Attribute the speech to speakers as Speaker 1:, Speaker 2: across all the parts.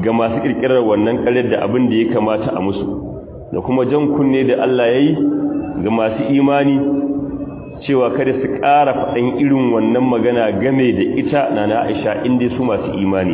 Speaker 1: ga masu kirkirar wannan ƙaryar da abin da ya kamata a musu da kuma jan kunne da Allah ya yi ga masu imani cewa kada su ƙara faɗin irin wannan magana game da ita na na aisha inda su masu imani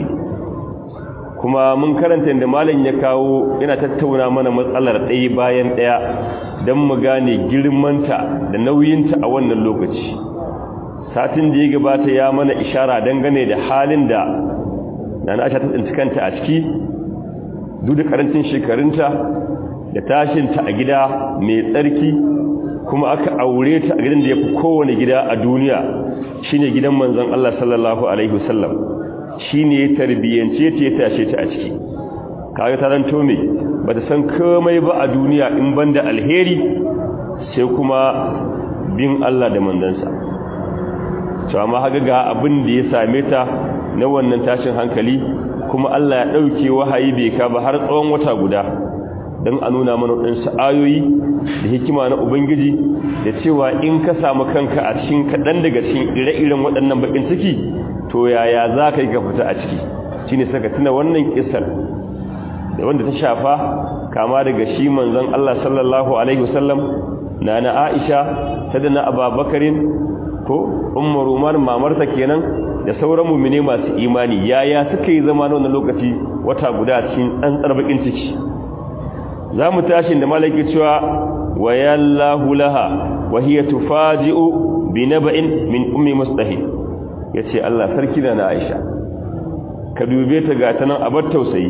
Speaker 1: kuma mun karanta da malam ya kawo yana tattauna mana matsalar ɗaya bayan ɗaya don mu gane girmanta da nauyinta a wannan lokaci satin da ya gabata ya mana ishara dangane da halin da na na aisha ta tsinci kanta a ciki duk da karancin shekarunta da tashinta a gida mai tsarki kuma aka aure ta a gidan da ya fi kowane gida a duniya shine gidan manzon Allah sallallahu alaihi wasallam shine ya tarbiyyance ta ya tashe ta a ciki kaga ta ranto me bata san komai ba a duniya in banda alheri sai kuma bin Allah da manzansa to amma haga ga abin da ya same ta na wannan tashin hankali kuma Allah ya dauke wahayi bai ka ba har tsawon wata guda don a nuna mana waɗansu ayoyi da hikima na ubangiji da cewa in ka samu kanka a cikin kaɗan daga cikin ire-iren waɗannan baƙin ciki to yaya za ka yi ka fita a ciki shi ne saka tuna wannan ƙisar da wanda ta shafa kama daga shi manzon Allah sallallahu alaihi wasallam na na Aisha ta da na Ababakarin ko Ummu Ruman mamarta kenan da sauran mu'mine masu imani yaya suka yi zama na wannan lokaci wata guda cikin tsantsar baƙin ciki za mu tashi da malaki cewa wa yallahu laha wa hiya tufaji'u bi naba'in min ummi mustahi yace Allah sarki da na Aisha ka dube ta ga tanan abar tausayi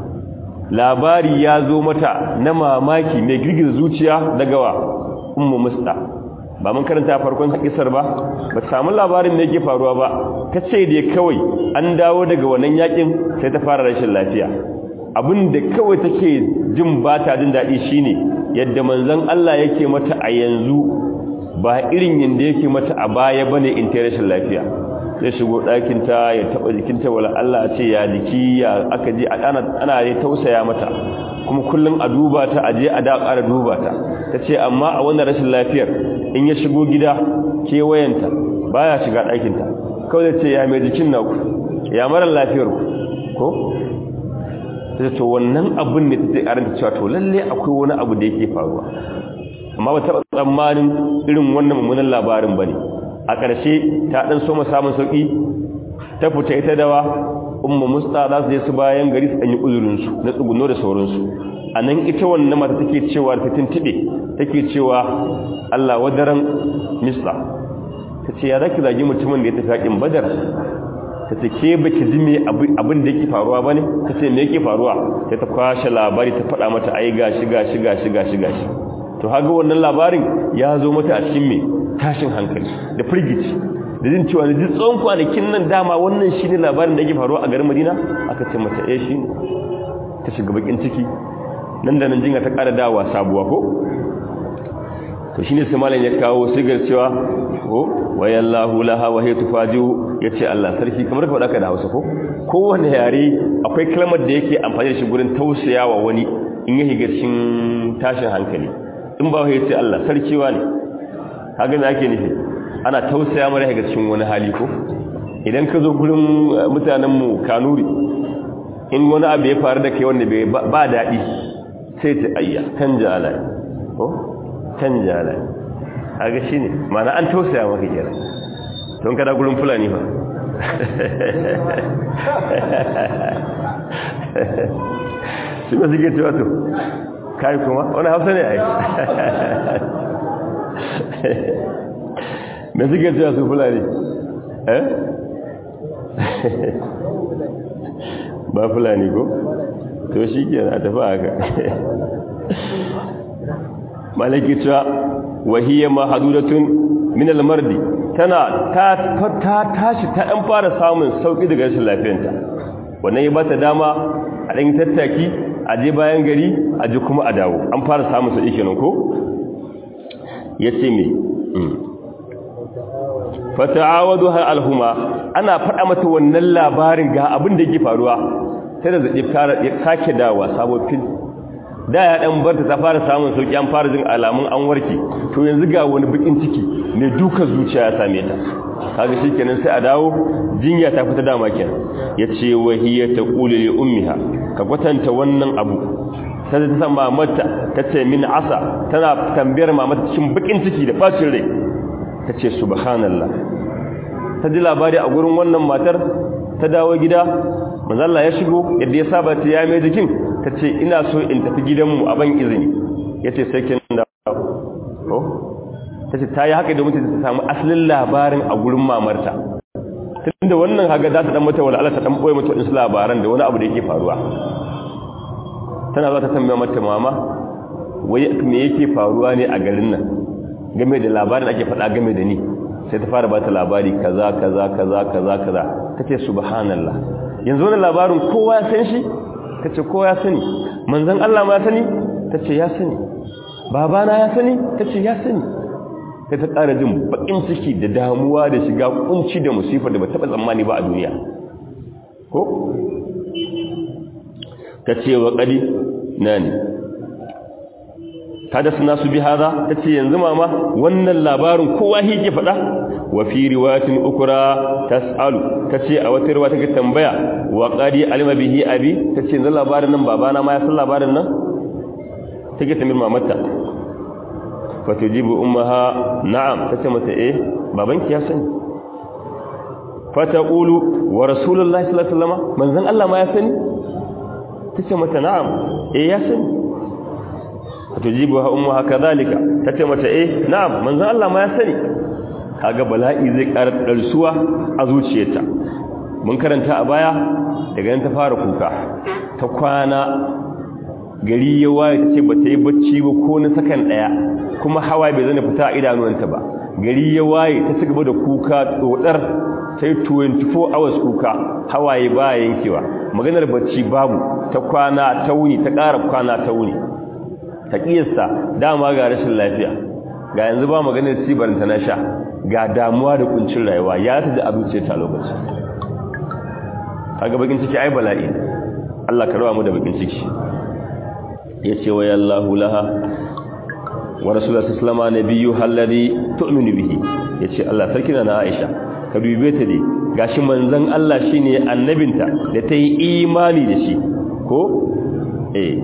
Speaker 1: labari ya zo mata na mamaki mai girgiza zuciya daga wa ummu musta ba mun karanta farkon kisar ba ba samu labarin da yake faruwa ba ta ce dai kawai an dawo daga wannan yakin sai ta fara rashin lafiya abin da kawai take jin ba ta jin daɗi shine yadda manzon Allah yake mata a yanzu ba irin yanda yake mata a baya bane in ta rashin lafiya zai shigo ɗakin ta ya taɓa jikinta wala Allah ce ya jiki ya aka je a ana ana ya tausaya mata kuma kullum a duba ta a je a da ƙara duba ta tace amma a wannan rashin lafiyar in ya shigo gida kewayenta baya shiga ɗakin ta kawai ce ya mai jikin naku ya mara lafiyar ku ko sai to wannan abin ne take karanta cewa to lalle akwai wani abu da yake faruwa amma ba taɓa tsammanin irin wannan mummunan labarin bane a ƙarshe ta dan so mu samun sauki ta fita ita dawa ummu musta za su je su bayan gari su danyi uzurin su na tsuguno da sauran su anan ita wannan mata take cewa ta tintibe take cewa Allah wadaran misla tace ya zaki zagi mutumin da ya tafi hakin badar ta ce ke baki ji me abin da yake faruwa bane ta ce me yake faruwa sai ta kwashe labari ta faɗa mata ai gashi gashi gashi gashi gashi to haga wannan labarin ya zo mata a cikin me tashin hankali da firgici da jin cewa da tsawon kwanakin nan dama wannan shine labarin da yake faruwa a garin Madina aka ce mata eh shi ta shiga bakin ciki nan da nan jinga ta ƙara dawa sabuwa ko to shine sai malam ya kawo sigar cewa ko wayallahu laha wa hiya tufajiu yace Allah sarki kamar ka faɗa ka da Hausa ko kowanne yare akwai kalmar da yake amfani da shi gurin tausayawa wani in ya higa cikin tashin hankali in ba ya ce Allah sarki wani kaga me ake nufi ana tausaya mara higa cikin wani hali ko idan ka zo gurin mutanen mu Kanuri in wani abu ya faru da kai wanda bai ba daɗi sai ta ayya canja alai ko canja alai kaga shine mana an tausaya maka kenan don kada gurin fulani fa shi ba suke cewa to kai kuma wani hausa ne ai me suke cewa su fulani eh ba fulani ko to shi ke na tafi haka malaki cewa wahiyar mahadudatun min almardi tana ta ta tashi ta dan fara samun sauki daga rashin lafiyarta wannan ya bata dama a dan tattaki a je bayan gari a je kuma a dawo an fara samun sauki kenan ko yace me fata'awadu har alhuma ana faɗa mata wannan labarin ga abin da yake faruwa sai da zaɗi ya sake dawa sabofin da ya ɗan barta ta fara samun sauƙi an fara jin alamun an warke to yanzu ga wani bikin ciki mai duka zuciya ya same ta kaga shikenan sai a dawo jinya ta fita dama kenan yace wahiya taqulu li ummiha ka kwatanta wannan abu sai ta san mamata tace min asa tana tambayar mamata cikin bakin ciki da bacin rai tace subhanallah ta ji labari a gurin wannan matar ta dawo gida manzo Allah ya shigo yadda ya saba ta ya mai jikin tace ina so in tafi gidanmu a ban izini yace sai kin dawo ta ce ta yi haka da mutum ta samu asalin labarin a gurin mamarta tun da wannan haga za ta dan mata wala ta dan boye mata wasu labaran da wani abu da yake faruwa tana za ta tambaya mata mama wai me yake faruwa ne a garin nan game da labarin ake faɗa game da ni sai ta fara bata labari kaza kaza kaza kaza kaza tace subhanallah yanzu wannan labarin kowa ya san shi tace kowa ya sani manzon Allah ma ya sani tace ya sani babana ya sani tace ya sani sai ta ƙara jin baƙin ciki da damuwa da shiga kunci da musifar da ba taɓa tsammani ba a duniya ko ta ce wa ƙari na ne ta da suna su bi haza ta ce yanzu mama wannan labarin kowa ke faɗa wa fi riwayatin ukura tas'alu ta ce a wata riwaya take tambaya wa ƙari alima bihi abi ta ce yanzu labarin nan babana ma ya san labarin nan take tambayar mamata fatujibu ummaha na'am tace mata eh babanki ya sani fataqulu wa rasulullahi sallallahu alaihi wasallam manzon Allah ma ya sani tace mata na'am eh ya sani fatujibu ummaha kadhalika tace mata eh na'am manzon Allah ma ya sani kaga bala'i zai karar darsuwa a zuciyarta mun karanta a baya daga nan ta fara kuka ta kwana gari ya waye tace bata yi bacci ba ko na sakan daya kuma hawaye bai zana fita a idanuwanta ba gari ya waye ta ci gaba da kuka tsodar ta yi 24 hours kuka hawaye ba yankewa maganar bacci babu ta kwana ta wuni ta ƙara kwana ta wuni ta ƙiyasta dama ga rashin lafiya ga yanzu ba maganar cibaranta na sha ga damuwa da kuncin rayuwa ya ta da abuce ta lokaci kaga bakin ciki ai bala'i Allah ka rawa mu da bakin ciki yace wa yallahu laha wa rasulullah sallama nabiyyu alladhi tu'minu bihi yace Allah sarki na Aisha ka dube ta dai gashi manzon Allah shine annabinta da ta yi imani da shi ko eh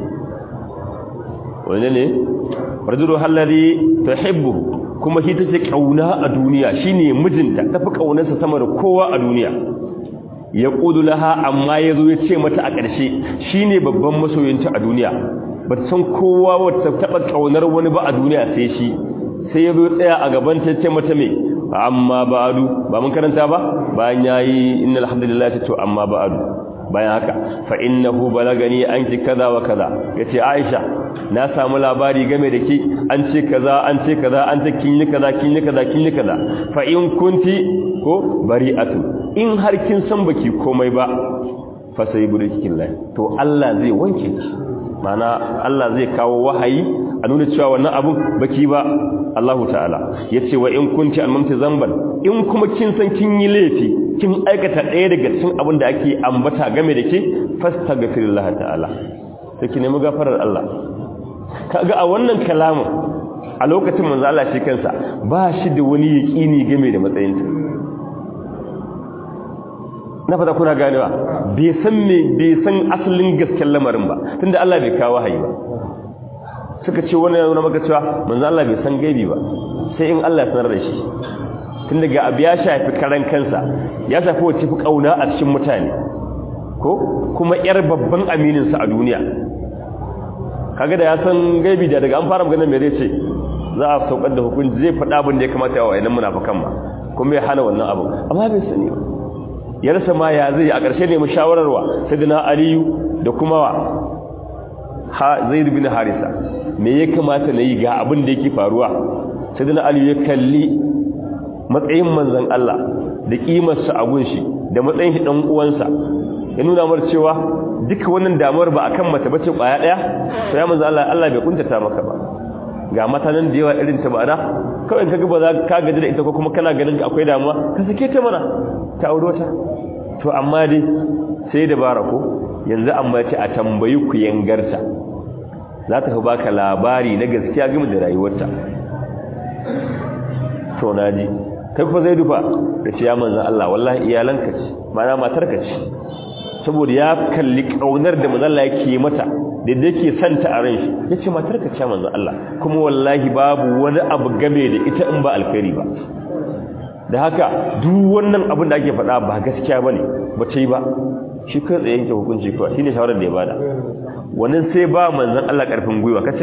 Speaker 1: wannan ne rajulu alladhi tuhibbu kuma shi take kauna a duniya shine mijinta tafi kaunarsa sama da kowa a duniya ya kudu laha amma yazo ya ce mata a ƙarshe shine babban masoyinta a duniya ba san kowa wata taba kaunar wani ba a duniya sai shi sai ya zo tsaya a gaban ta ce mata me amma ba'adu ba mun karanta ba bayan yayi innal hamdalillah ta to amma ba'adu bayan haka fa innahu balagani anki kaza wa kaza yace Aisha na samu labari game da ki an ce kaza an ce kaza an ce kin yi kaza kin yi kaza kin yi kaza fa in kunti ko bari'atu in har kin san baki komai ba fa sai budikin lai to Allah zai wanke ki mana Allah zai kawo wahayi a nuna cewa wannan abun baki ba Allahu ta'ala yace wa in kunti almamti zamban in kuma kin san kin yi laifi kin aikata ɗaya daga cikin abin da ake ambata game da ke fastaghfirullah ta'ala sai ki nemi gafarar Allah kaga a wannan kalamin a lokacin manzo Allah shi kansa ba shi da wani yaqini game da matsayinta na fata kuna ganewa bai san me bai san asalin gaskiyar lamarin ba tunda Allah bai kawo wahayi ba suka ce wannan yana maka cewa manzo Allah bai san gaibi ba sai in Allah ya sanar da shi tun daga abu ya shafi karan kansa ya shafi wacce fi kauna a cikin mutane ko kuma yar babban aminin sa a duniya kaga da ya san gaibi da daga an fara magana me zai ce za a saukar da hukunci zai faɗa abin da ya kamata wa wayannan munafikan ma kuma ya hana wannan abu amma bai sani ba ya rasa ma ya zai a ƙarshe ne mu shawararwa sayyidina aliyu da kuma wa ha zaid bin harisa me ya kamata na yi ga abin da yake faruwa sayyidina aliyu ya kalli matsayin manzon Allah da kimarsa a gunshi da matsayin shi dan uwansa ya nuna mar cewa duka wannan damuwar ba akan mace bace kwaya daya to ya manzon Allah Allah bai kuntata maka ba ga mata nan da yawa irin ta bana kawai kaga ba za ka gaji da ita ko kuma kana ganin akwai damuwa ka sake ta mana ta auro ta to amma dai sai da barako yanzu amma ce a tambayi ku yangarta za ta fi baka labari na gaskiya game da rayuwarta to naji kai fa zai dufa ka ce ya manzan Allah wallahi iyalanka ce mana matarka ce saboda ya kalli kaunar da manzan Allah yake mata da yake santa a ran shi yace matarka ce manzan Allah kuma wallahi babu wani abu game da ita in ba alkhairi ba da haka duk wannan abin da ake faɗa ba gaskiya bane ba ce ba shi kai tsaye yanke hukunci kawai shine shawarar da ya bada wannan sai ba manzan Allah karfin gwiwa kace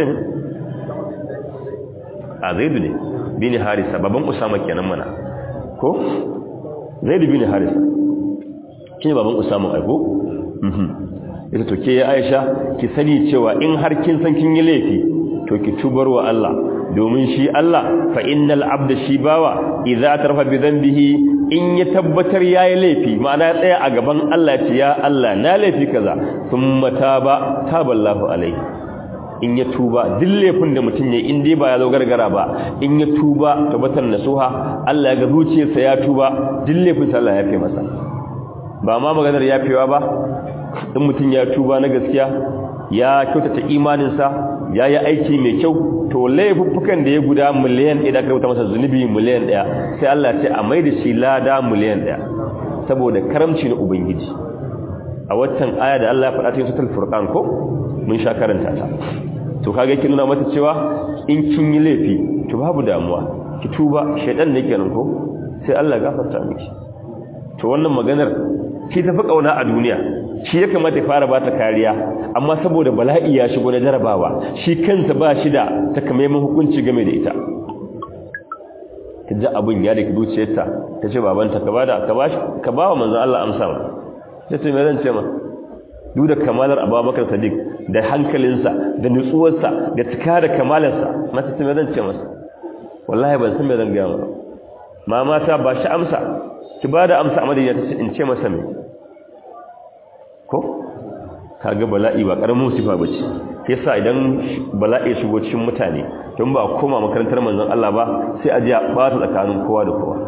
Speaker 1: a zaidu ne bin harisa baban usama kenan mana ko zaidu bin harisa shine baban usama ai ko mhm ita to ke Aisha ki sani cewa in har kin san kin yi laifi to ki tubar wa Allah domin shi Allah fa innal abda shi bawa idza tarfa bi dhanbihi in ya tabbatar yayi laifi ma'ana ya tsaya a gaban Allah ya ce ya Allah na laifi kaza thumma taba taballahu alaihi in ya tuba duk laifin da mutum ya in dai ba ya zo gargara ba in ya tuba tabbatar nasuha Allah ya ga zuciyarsa ya tuba duk laifin sa Allah ya fi masa ba ma maganar yafewa ba in mutum ya tuba na gaskiya ya kyautata imaninsa ya yi aiki mai kyau to laifuffukan da ya guda miliyan ɗaya da aka rubuta masa zunubi miliyan ɗaya sai Allah ce a mai da shi lada miliyan ɗaya saboda karamci na ubangiji a waccan aya da Allah ya faɗa cikin sutul furqan ko mun sha karanta ta to kaga yake nuna mata cewa in kin yi laifi to babu damuwa ki tuba shaydan ne kenan ko sai Allah gafarta miki to wannan maganar shi tafi kauna a duniya shi ya kamata ya fara bata kariya amma saboda bala'i ya shigo na jarabawa shi kansa ba shi da takamaiman hukunci game da ita ta ji abin ya da ki zuciyarta ta ce babanta ka bada ka bashi ka bawa manzon Allah amsa ma sai ce me zan ce ma duk da kamalar Abubakar Sadiq da hankalinsa da nutsuwarsa da cika da kamalarsa mata ce me zan ce masa wallahi ban san me zan ga ma mama ta ba shi amsa ki bada amsa a madina ta ce in ce masa me ko kaga bala'i ba karamin musifa bace yasa idan bala'i shigo cikin mutane don ba koma makarantar manzon Allah ba sai a ji a bata tsakanin kowa da kowa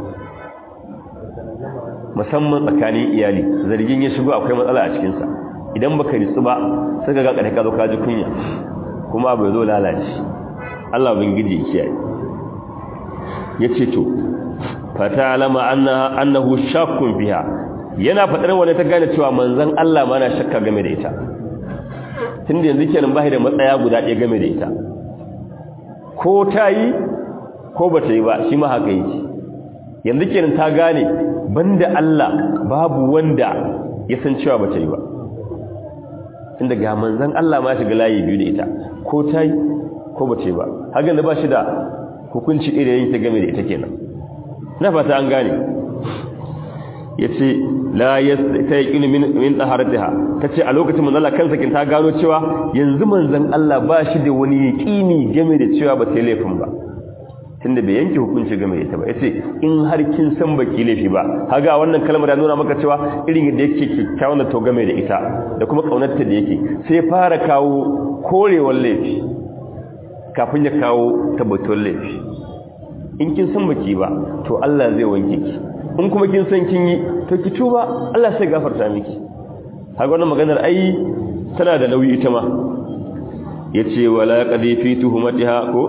Speaker 1: musamman tsakanin iyali zargin ya shigo akwai matsala a cikin sa idan baka ritsu ba sai ka ga kada ka zo ka ji kunya kuma bai zo lalace Allah ubangiji ya kiyaye yace to fata alama annahu shakkun biha yana faɗar wani ta gane cewa manzan Allah ma na shakka game da ita tun da yanzu kenan ba da matsaya guda ɗaya game da ita ko ta yi ko ba ta yi ba shi ma haka yake yanzu kenan ta gane banda Allah babu wanda ya san cewa ba ta yi ba tun ga manzan Allah ma shiga layi biyu da ita ko ta yi ko ba ta yi ba hakan da ba shi da hukunci ɗaya yin ta game da ita kenan na fata an gane yace la yastaqil min min taharatiha tace a lokacin manzon Allah kansa kin ta gano cewa yanzu manzon Allah ba shi da wani yaqini game da cewa ba sai laifin ba tunda bai yanke hukunci game da ita ba yace in har kin san baki laifi ba haga wannan kalmar ya nuna maka cewa irin da yake kikkiawan da to game da ita da kuma kaunarta da yake sai fara kawo korewar laifi kafin ya kawo tabbatar laifi in kin san baki ba to Allah zai wanke ki in kuma kin san kin yi to ki tuba Allah sai gafarta miki haka wannan maganar ai tana da nauyi ita ma yace wala qadi fi tuhumatiha ko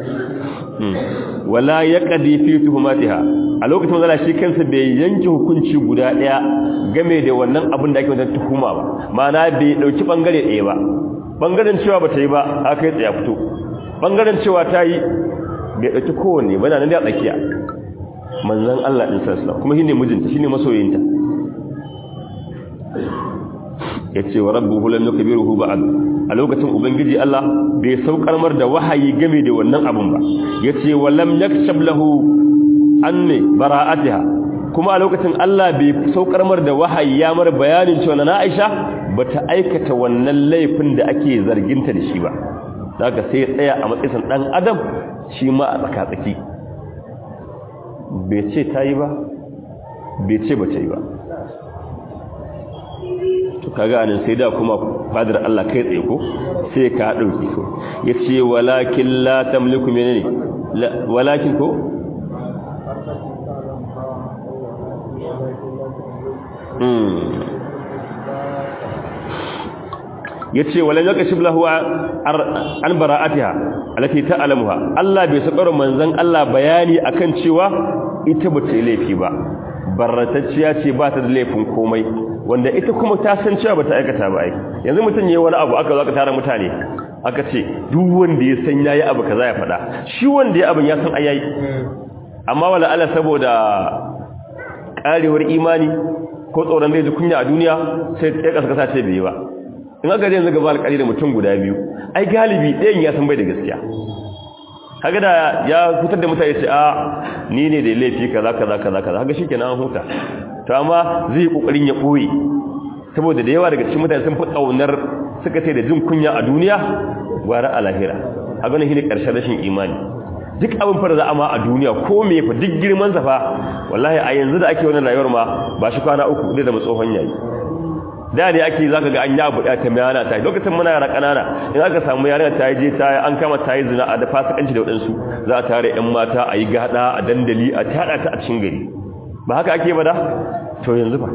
Speaker 1: wala yaqdi fi tuhumatiha a lokacin manzala shi kansa bai yanke hukunci guda daya game da wannan abin da ake wannan tuhuma ba ma'ana bai dauki bangare daya ba bangaren cewa bata yi ba aka yi tsaya fito bangaren cewa ta yi bai dauki kowanne ba nan da tsakiya manzan Allah ɗin sassa kuma shi ne mijinta shi ne masoyinta ya ce wa rabbi hulan nuka biyu ruhu ba'ad a lokacin ubangiji Allah bai saukar mar da wahayi game da wannan abun ba ya ce wa lam yakshab lahu an ne bara'atiha kuma a lokacin Allah bai saukar mar da wahayi ya mar bayanin cewa na Aisha bata aikata wannan laifin da ake zarginta da shi ba zaka sai tsaya a matsayin dan adam shi ma a tsaka-tsaki bai ce ta yi ba bai ce ba ta yi ba to kaga anan sai da kuma fadar Allah kai tsaye ko sai ka dauki ko yace walakin la tamliku menene walakin ko yace walan yakashif lahu an bara'atiha allati ta'lamuha Allah bai sakar manzon Allah bayani akan cewa ita ba ta yi laifi ba barratacciya ce ba ta da laifin komai wanda ita kuma ta san cewa ba ta aikata ba ai yanzu mutum ya yi wani abu aka zo aka tara mutane aka ce duk wanda ya san yayi abu kaza ya faɗa shi wanda ya abin ya san ayayi amma wala ala saboda karewar imani ko tsoron zai ji kunya a duniya sai ya kasa kasa ce bai ba in aka yanzu gaba alƙali da mutum guda biyu ai galibi ɗayan ya san bai da gaskiya kaga da ya fitar da mutane ce a ni ne da laifi kaza kaza kaza kaza kaga shikenan an huta to amma zai yi kokarin ya boye saboda da yawa daga cikin mutane sun fi kaunar suka ce da jin kunya a duniya gwara a lahira a ganin shi ne ƙarshen rashin imani duk abin fara za a ma a duniya ko me fa duk girman sa fa wallahi a yanzu da ake wannan rayuwar ma ba shi kwana uku zai zama tsohon yayi da ne ake zaka ga an ya buɗa ta mayana ta lokacin muna yara kanana in aka samu yarinya ta je ta an kama ta yi zina a da fasikanci da wadansu za a tare ƴan mata a yi gada a dandali a tada ta a cikin gari ba haka ake ba da to yanzu fa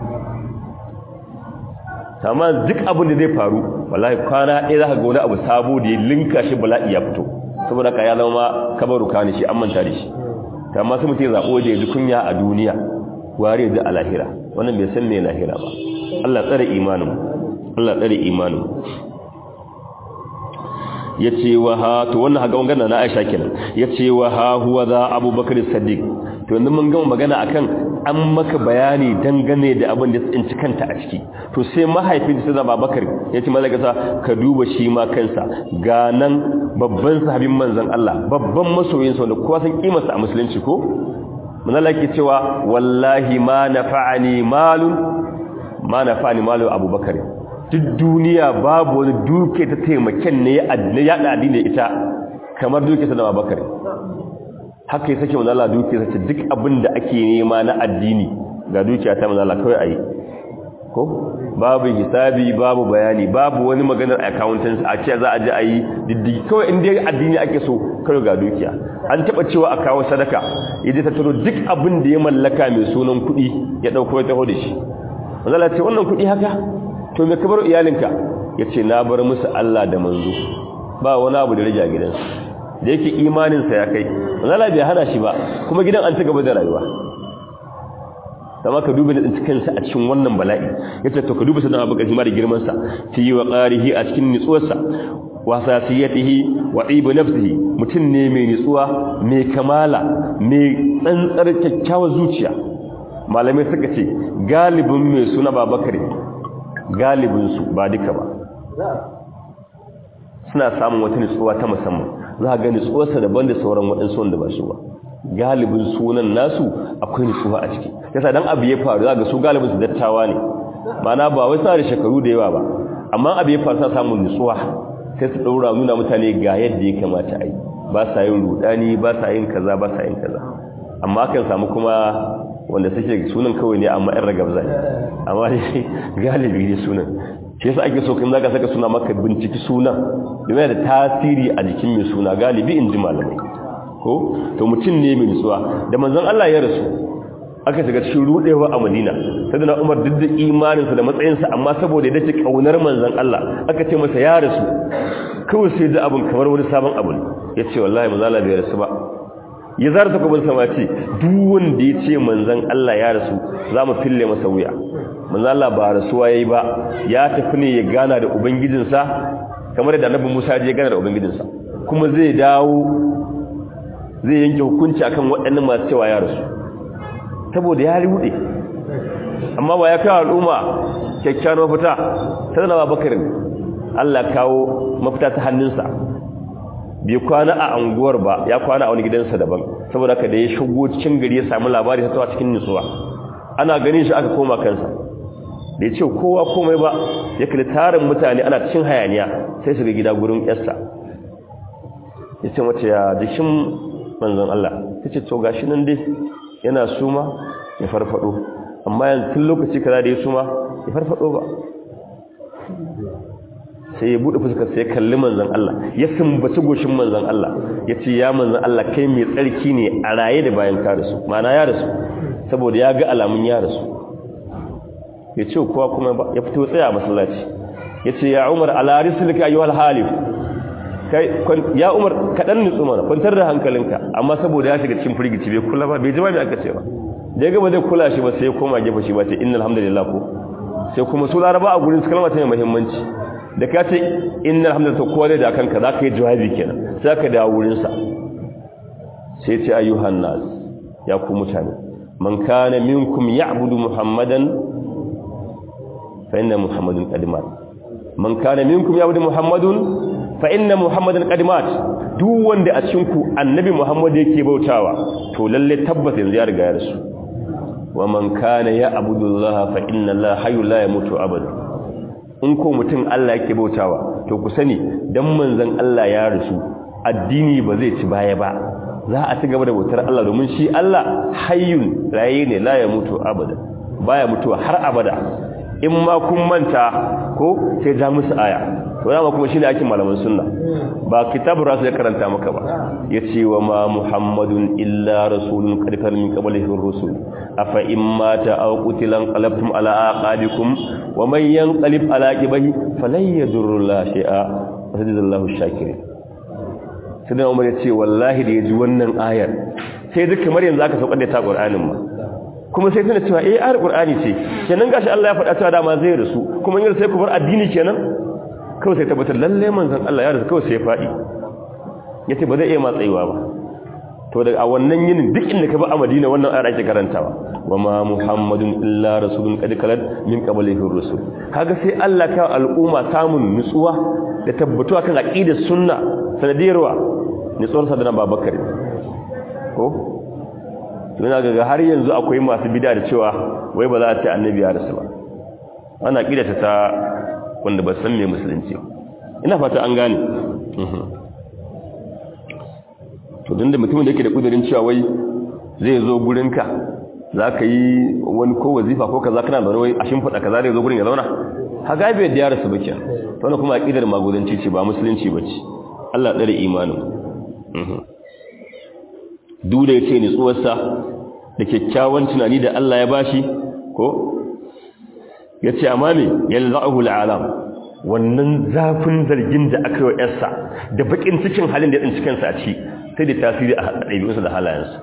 Speaker 1: amma duk abin da zai faru wallahi kwana ɗaya za ka ga wani abu sabo da ya linka shi bala'i ya fito saboda ka ya zama kabaru kani shi an manta da shi ta amma sai mutum ya zaɓo da ya ji kunya a duniya ware da a lahira wannan bai san me lahira ba Allah tsare imanin Allah tsare imanin yace wa ha to wannan haga wannan na Aisha kenan yace wa ha huwa za Abubakar Siddiq to yanzu mun gama magana akan an maka bayani dangane da abin da tsinci kanta a ciki to sai mahaifin sai Abubakar yace malaka ka duba shi ma kansa ga nan babban sahabin manzon Allah babban masoyin sa wanda kowa san kimarsa a musulunci ko manzon ke cewa wallahi ma nafa'ani malun ma nafa'ani malu Abubakar duk duniya babu wani duke ta taimaken ne ya yada addini ita kamar duke ta da Abubakar haka ya sake manzo Allah duke sace duk abin da ake nema na addini ga dukiya ta manzo Allah kawai ayi ko babu hisabi babu bayani babu wani maganar accountants a ce za a je ayi diddigi kawai in dai addini ake so kawai ga dukiya an taba cewa a kawo sadaka yaje ta taro duk abin da ya mallaka mai sunan kuɗi ya dauko ya taho da shi manzo Allah ce wannan kuɗi haka to me ka bar iyalinka yace na bar musu Allah da manzo ba wani abu da rage a gidansu da yake imaninsa ya kai zala bai hana shi ba kuma gidan an ci gaba da rayuwa sama ka duba da kansa a cikin wannan bala'i yace to ka duba sanan abu kashi ma da girman sa fi wa qarihi a cikin nitsuwarsa wa sasiyatihi wa ibu nafsihi mutun ne mai nitsuwa mai kamala mai tsantsar kyakkyawar zuciya malamai suka ce galibin mai suna babakare galibin su ba duka ba suna samun wata nitsuwa ta musamman za a ga nitsuwarsa daban da sauran waɗansu wanda ba su ba galibin sunan nasu akwai nitsuwa a ciki yasa dan abu ya faru za ga su galibin su dattawa ne mana ba wai suna da shekaru da yawa ba amma abu ya faru suna samun nitsuwa sai su ɗaura nuna mutane ga yadda ya kamata a yi ba sa yin rudani ba sa yin kaza ba sa yin kaza amma akan samu kuma wanda suke sunan kawai ne amma 'yan ragabza ne amma galibi ne sunan shi yasa ake so kin zaka saka suna maka binciki sunan domin da tasiri a jikin mai suna galibi in ji malamai ko to mutum ne mai nutsuwa da manzon Allah ya rasu aka shiga cikin rudewa a Madina sayyidina Umar duk da imaninsa da matsayinsa amma saboda yadda ke kaunar manzon Allah aka ce masa ya rasu kawai sai da abun kamar wani sabon abu ne yace wallahi manzon Allah bai rasu ba ya zara ta kuma sama ce duk wanda ya ce manzon Allah ya rasu za mu fille masa wuya manzon Allah ba rasuwa yayi ba ya tafi ne ya gana da ubangijinsa kamar da annabi Musa ya gana da ubangijinsa kuma zai dawo zai yanke hukunci akan waɗannan masu cewa ya rasu saboda ya rude amma ba ya kawo al'umma kyakkyawar mafita sai na bakarin Allah kawo mafita ta hannunsa bai kwana a anguwar ba ya kwana a wani gidansa daban saboda haka da ya shigo cikin gari ya samu labari ta tawa cikin nutsuwa ana ganin shi aka koma kansa da ya ce kowa komai ba ya kalli tarin mutane ana cikin hayaniya sai shiga gida gurin yarsa ya ce mace ya jikin manzon Allah ta ce to gashi nan dai yana suma ya farfado amma yanzu tun lokaci kaza da ya suma ya farfado ba sai ya bude fuskar sai ya kalli manzon Allah ya sumbaci goshin manzon Allah ya ce ya manzon Allah kai mai tsarki ne a raye da bayan ka rasu ma'ana ya rasu saboda ya ga alamun ya rasu ya ce kowa kuma ba ya fito tsaya masallaci ya ce ya umar ala rislika ayyuhal halif kai ya umar kaɗan nutsu mana kwantar da hankalinka amma saboda ya shiga cikin firgici bai kula ba bai ji ba mai aka ce ba da ya gaba zai kula shi ba sai ya koma gefe shi ba ce inna alhamdulillah ko sai kuma su laraba a gurin su kalma ta mai muhimmanci da ka ce inna alhamdulillah kowa zai da kanka za ka yi jawabi kenan sai ka dawo wurinsa sai ce ayyuhan nas ya ku mutane man kana minkum ya'budu muhammadan fa inna muhammadan qad mat man kana minkum ya'budu muhammadun fa inna muhammadan qad mat duk wanda a cikin ku annabi muhammad yake bautawa to lalle tabbata yanzu ya riga ya rasu wa man kana ya'budu allaha fa inna allaha hayyul la yamutu abada in ko mutum Allah yake bautawa to ku sani dan manzon Allah ya rasu addini ba zai ci baya ba za a ci gaba da bautar Allah domin shi Allah hayyun raye ne la ya mutu abada baya mutuwa har abada in ma kun manta ko sai ja musu aya to dama kuma shine ake malaman sunna ba kitabu rasu ya karanta maka ba yace wa ma muhammadun illa rasulun qad kana min qablihi ar-rusul afa in mata aw qutilan qalabtum ala aqabikum wa man yanqalib ala aqibihi falan yadurru la shay'a wa sadallahu shakirin sai da umar ya ce wallahi da ya ji wannan ayar sai duk kamar yanzu aka saukar da ta ƙur'anin ma kuma sai tana cewa eh ayar ƙur'ani ce kenan gashi Allah ya faɗa cewa dama zai rasu kuma yin sai ku bar addini kenan kawai sai tabbatar lalle manzon Allah ya rasu kawai sai ya faɗi yace ba zai iya matsayiwa ba to daga a wannan yinin duk inda ka ba a Madina wannan ayar ake karantawa wa ma muhammadun illa rasulun qad kalat min qablihi rusul kaga sai Allah ka al'umma samun nutsuwa da tabbatuwa kan aqidar sunna sanadiyarwa nitsuwar sadana babakar ko suna gaga har yanzu akwai masu bida da cewa wai ba za a ce annabi ya rasu ba ana kidata ta wanda ba san me musulunci ina fata an gane to don da mutumin da yake da kudurin cewa wai zai zo gurinka za ka yi wani ko wazifa ko kaza kana da wai a shimfiɗa kaza zai zo gurin ya zauna haga bai da ya rasu ba kenan to wannan kuma aqidar magudanci ce ba musulunci ba ce Allah ɗare imanin duk da ya ce nitsuwarsa da kyakkyawan tunani da Allah ya bashi ko ya ce amma ne yalza'uhu al'alam wannan zafin zargin da aka yi wa ‘yarsa da bakin cikin halin da ya tsinci kansa a ci sai da tasiri a ɗabi'unsa da halayensa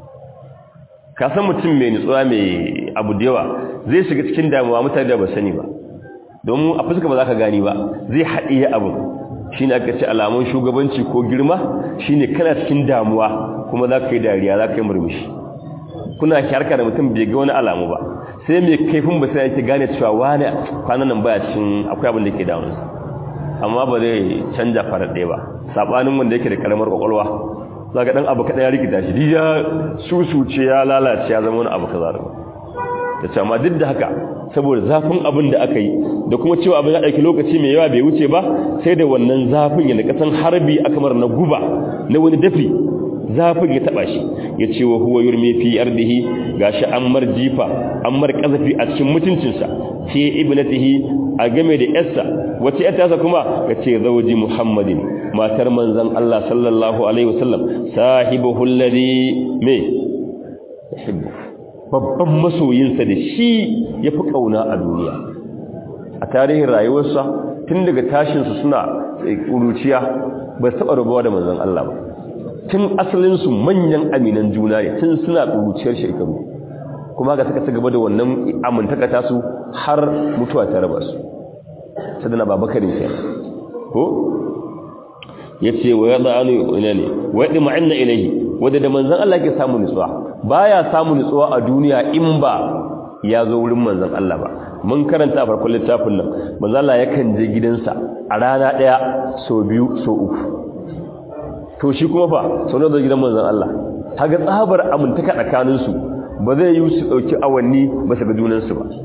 Speaker 1: ka san mutum mai nutsuwa mai abu da yawa zai shiga cikin damuwa mutane da ba sani ba domin a fuska ba za ka gani ba zai haɗiye abin shi ne aka ce alamun shugabanci ko girma shi ne kana cikin damuwa kuma za ka yi dariya za ka yi murmushi kuna harka da mutum bai ga wani alamu ba sai mai kaifin ba sai yake gane cewa wani kwanan nan baya cikin akwai abin da ke damunsa amma ba zai canja farar ɗaya ba saɓanin wanda yake da karamar kwakwalwa za ka ɗan abu kaɗan ya rikita shi ya susuce ya lalace ya zama wani abu kaza da ta ce amma duk da haka saboda zafin abin da aka yi da kuma cewa abin ya ɗauki lokaci mai yawa bai wuce ba sai da wannan zafin yadda kasan harbi aka mara na guba na wani dafi zafin ya taɓa shi ya ce wa huwa yurmi fi ardihi gashi an mar jifa an mar kazafi a cikin mutuncinsa ce ibnatihi a game da yarsa wace yarta sa kuma ya ce zauji muhammadin matar manzon Allah sallallahu alaihi wasallam sahibuhu alladhi me yuhibbu babban masoyinsa da shi ya fi ƙauna a duniya a tarihin rayuwarsa tun daga tashinsu suna ƙuruciya ba su taɓa rubawa da manzan Allah ba tun asalinsu manyan aminan juna ne tun suna ƙuruciyar shekaru kuma ga suka ci gaba da wannan amintaka tasu har mutuwa ta raba su sadana babakarin ke ko ya ce wa ya za'anu ina ne wa ya ɗi ma'ina ilahi wadda da manzan Allah ke samun nutsuwa baya samun nutsuwa a duniya in ba ya zo wurin manzan Allah ba mun karanta a farkon littafin nan manzan Allah yakan je gidansa a rana ɗaya so biyu so uku to shi kuma fa sau da gidan manzan Allah haga tsabar amintaka tsakaninsu ba zai yi su ɗauki awanni ba su ga junansu ba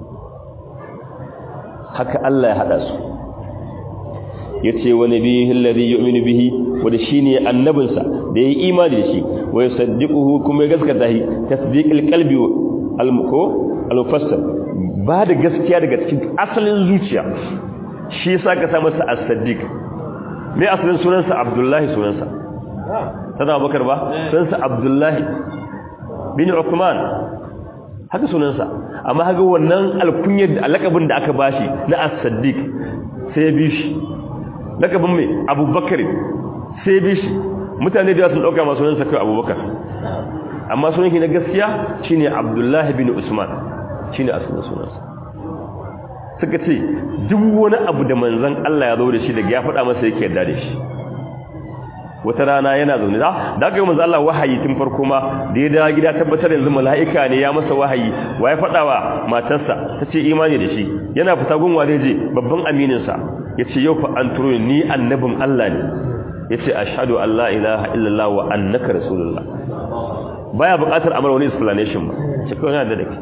Speaker 1: haka Allah ya haɗa su ya ce wani bihin lari yi omini bihi wadda shi ne annabinsa da ya yi imani da shi wai saddiƙuhu kuma ya gaskata shi tasdiƙil kalbi almuko almufassar ba da gaskiya daga cikin asalin zuciya shi sa ka sa masa as-saddiq me asalin sunansa abdullahi sunansa sana bakar ba sunansa abdullahi bin uthman haka sunansa amma haka wannan alkunyar da alakabin da aka bashi na as-saddiq sai ya bi shi lakabin mai abubakar sai bi shi mutane da sun dauka masu sunansa kai abubakar amma sunan shi na gaskiya shine abdullahi bin usman shine asalin sunansa suka ce duk wani abu da manzon Allah ya zo da shi daga ya faɗa masa yake yarda da shi wata rana yana zaune da da aka yi manzo Allah wahayi tun farko ma da ya dawo gida tabbatar yanzu mala'ika ne ya masa wahayi wa ya faɗa wa matarsa ta ce imani da shi yana fita gunwa zai je babban aminin sa yace yau fa an turo ni annabin Allah ne yace ashhadu an la ilaha illallah wa annaka rasulullah baya buƙatar amara wani explanation ba shi kawai yana da dake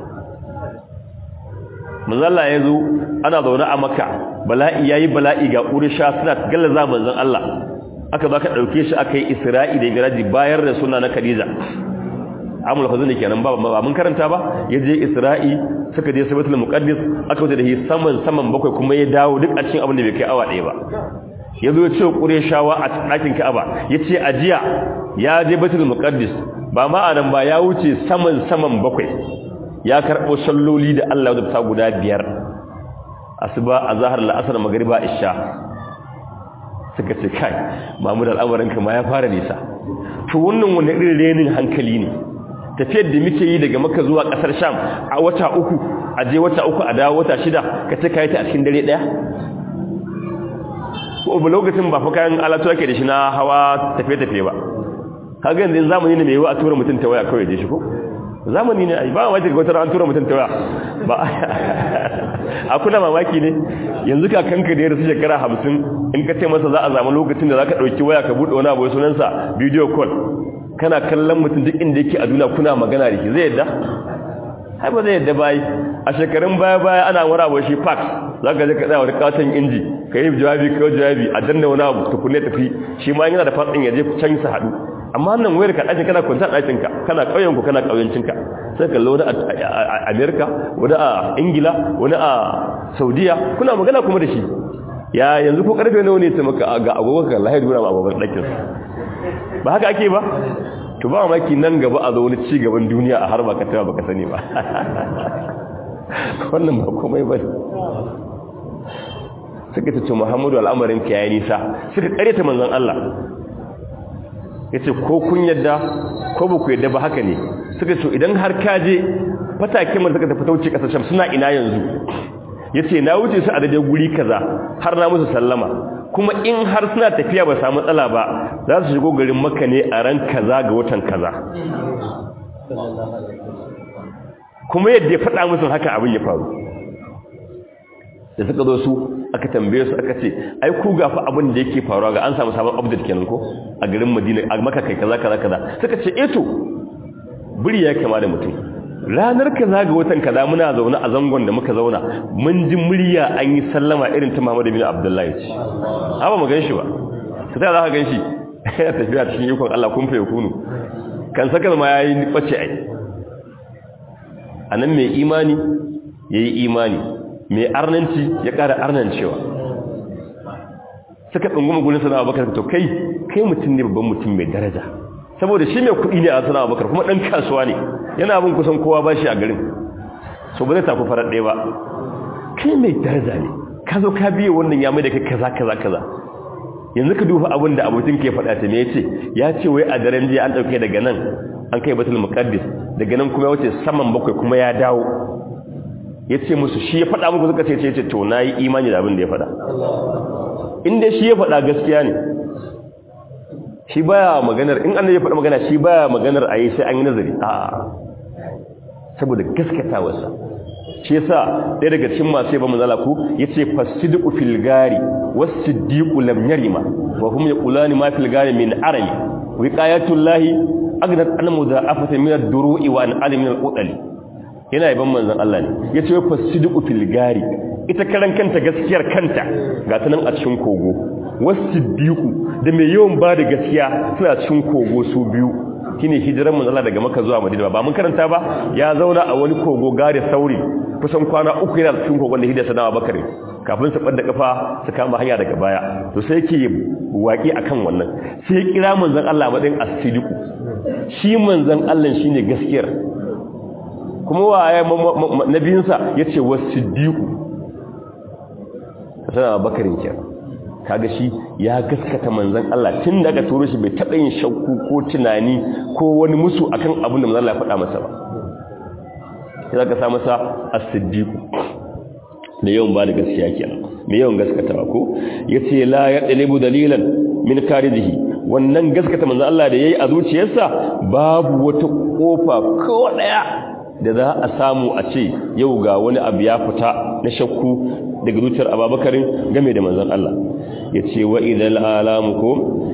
Speaker 1: manzo Allah ya zo ana zaune a Makka bala'i yayi bala'i ga Quraysha suna gallaza manzon Allah aka ba ka ɗauke shi aka yi isra'i da miraji bayar da suna na khadija amul fazil kenan ba ba mun karanta ba ya je isra'i suka je sabatul muqaddis aka wuce da shi saman saman bakwai kuma ya dawo duk a cikin abin da bai kai awa ɗaya ba ya zo ya ce qurayshawa a ɗakin ka'aba ya ce ajiya ya je baitul muqaddis ba ma anan ba ya wuce saman saman bakwai ya karɓo salloli da Allah ya ta guda biyar asuba azhar la'asar magriba isha suka ce kai mamu da al'amuranka ma ya fara nisa to wannan wani irin renin hankali ne tafiyar da muke yi daga maka zuwa kasar sham a wata uku a je wata uku a dawo wata shida ka ce ka yi ta a cikin dare daya ko ba lokacin ba fa kayan alatu ake da shi na hawa tafiye-tafiye ba kaga yanzu zamani ne mai yiwu a tura mutum ta waya kawai je shi ko zamani ne ai ba ma wata wata an tura mutum ta waya ba a kuna mamaki ne yanzu ka kanka da ya rasu shekara hamsin in ka ce masa za a zama lokacin da za ka ɗauki waya ka buɗe wani abu sunansa video call kana kallon mutum duk inda yake a duniya kuna magana da ke zai yadda hai ba zai yadda bayi a shekarun baya baya ana wani abu shi fax za ka je ka tsaya wani katon inji ka yi jawabi ka yi jawabi a danna wani abu tukunne tafi shi ma yana da fatsin ya je can su haɗu amma nan wayar ka ɗakin kana kwanta ɗakin ka kana ƙauyen ku kana ƙauyencin ka sai ka wani a Amerika wani a Ingila wani a Saudiya kuna magana kuma da shi ya yanzu ko karfe nawa ne ta maka ga agogon ka Allah ya dura ma agogon ɗakin ba haka ake ba to ba maki nan gaba a zo wani ci gaban duniya a har baka tawa baka sani ba wannan ba komai ba suka ce Muhammadu al'amarin ka yayi nisa suka ta manzon Allah yace ko kun yadda ko ba ku yadda ba haka ne suka ce idan har ka je fatakin mun suka tafi tauce kasashen suna ina yanzu yace na wuce su a daidai guri kaza har na musu sallama kuma in har suna tafiya ba samu matsala ba za su shigo garin Makka ne a ran kaza ga watan kaza kuma yadda ya faɗa musu haka abin ya faru da suka zo su aka tambaye su aka ce ai ku gafa abin da yake faruwa ga an samu sabon update kenan ko a garin Madina a Makka kai kaza kaza kaza suka ce eh to buri ya kama da mutum ranar kaza ga watan kaza muna zaune a zangon da muka zauna mun ji murya an yi sallama irin ta Muhammad bin Abdullahi ce ba mu gan shi ba sai za ka gan shi ya tafiya cikin ikon Allah kun faye kunu kan saka ma yayi bace ai anan mai imani yayi imani mai arnanci ya ƙara arnancewa suka ɗunguma gudun sana abubakar to kai kai mutum ne babban mutum mai daraja saboda shi mai kuɗi ne a sana abubakar kuma ɗan kasuwa ne yana abin kusan kowa ba shi a garin so ba zai tafi farar ɗaya ba kai mai daraja ne ka zo ka biye wannan ya mai da kai kaza kaza kaza yanzu ka duba abin da abokin ke faɗa ta me ya ce ya ce wai a daren jiya an ɗauke daga nan an kai batul muqaddis daga nan kuma ya wuce saman bakwai kuma ya dawo ya ce musu shi ya faɗa muku suka ce ce to na yi imani da abin da ya faɗa inda shi ya faɗa gaskiya ne shi baya maganar in annabi ya faɗa magana shi baya maganar a yi sai an yi nazari a saboda gaskatawarsa shi yasa ɗaya daga cikin masu yaba manzala ku yace fasidiqu fil gari was-siddiqu lam yarima wa hum yaqulani ma fil gari min arami wiqayatullahi aghnat an mudha'afatan min ad-duru'i wa an alim min al-udali yana yaban manzon Allah ne yace wa fasidiqu fil gari ita karan kanta gaskiyar kanta ga ta nan a cikin kogo was-siddiqu da mai yawan ba da gaskiya suna cikin kogo su biyu shine hijiran manzon Allah daga Makka zuwa Madina ba mun karanta ba ya zauna a wani kogo gari sauri kusan kwana uku yana cikin kogon da hidda sanawa bakari kafin su ɓadda kafa su kama hanya daga baya to sai ke waƙi akan wannan sai kira manzon Allah matsayin as-sidiqu shi manzon Allah shine gaskiyar kuma waye nabiyinsa yace was-siddiqu sanawa bakarin kenan kaga shi ya gaskata manzon Allah tun daga turo shi bai taɓa yin shakku ko tunani ko wani musu akan abin da manzon Allah ya faɗa masa ba sai ka sa masa as-siddiq da yawan ba da gaskiya kenan me yawan gaskatawa ko yace la yadlibu dalilan min karidihi wannan gaskata manzon Allah da yayi a zuciyarsa babu wata kofa ko daya da za a samu a ce yau ga wani abu ya fita na shakku daga zuciyar ababakarin game da manzon Allah ya ce wa idal alamu ko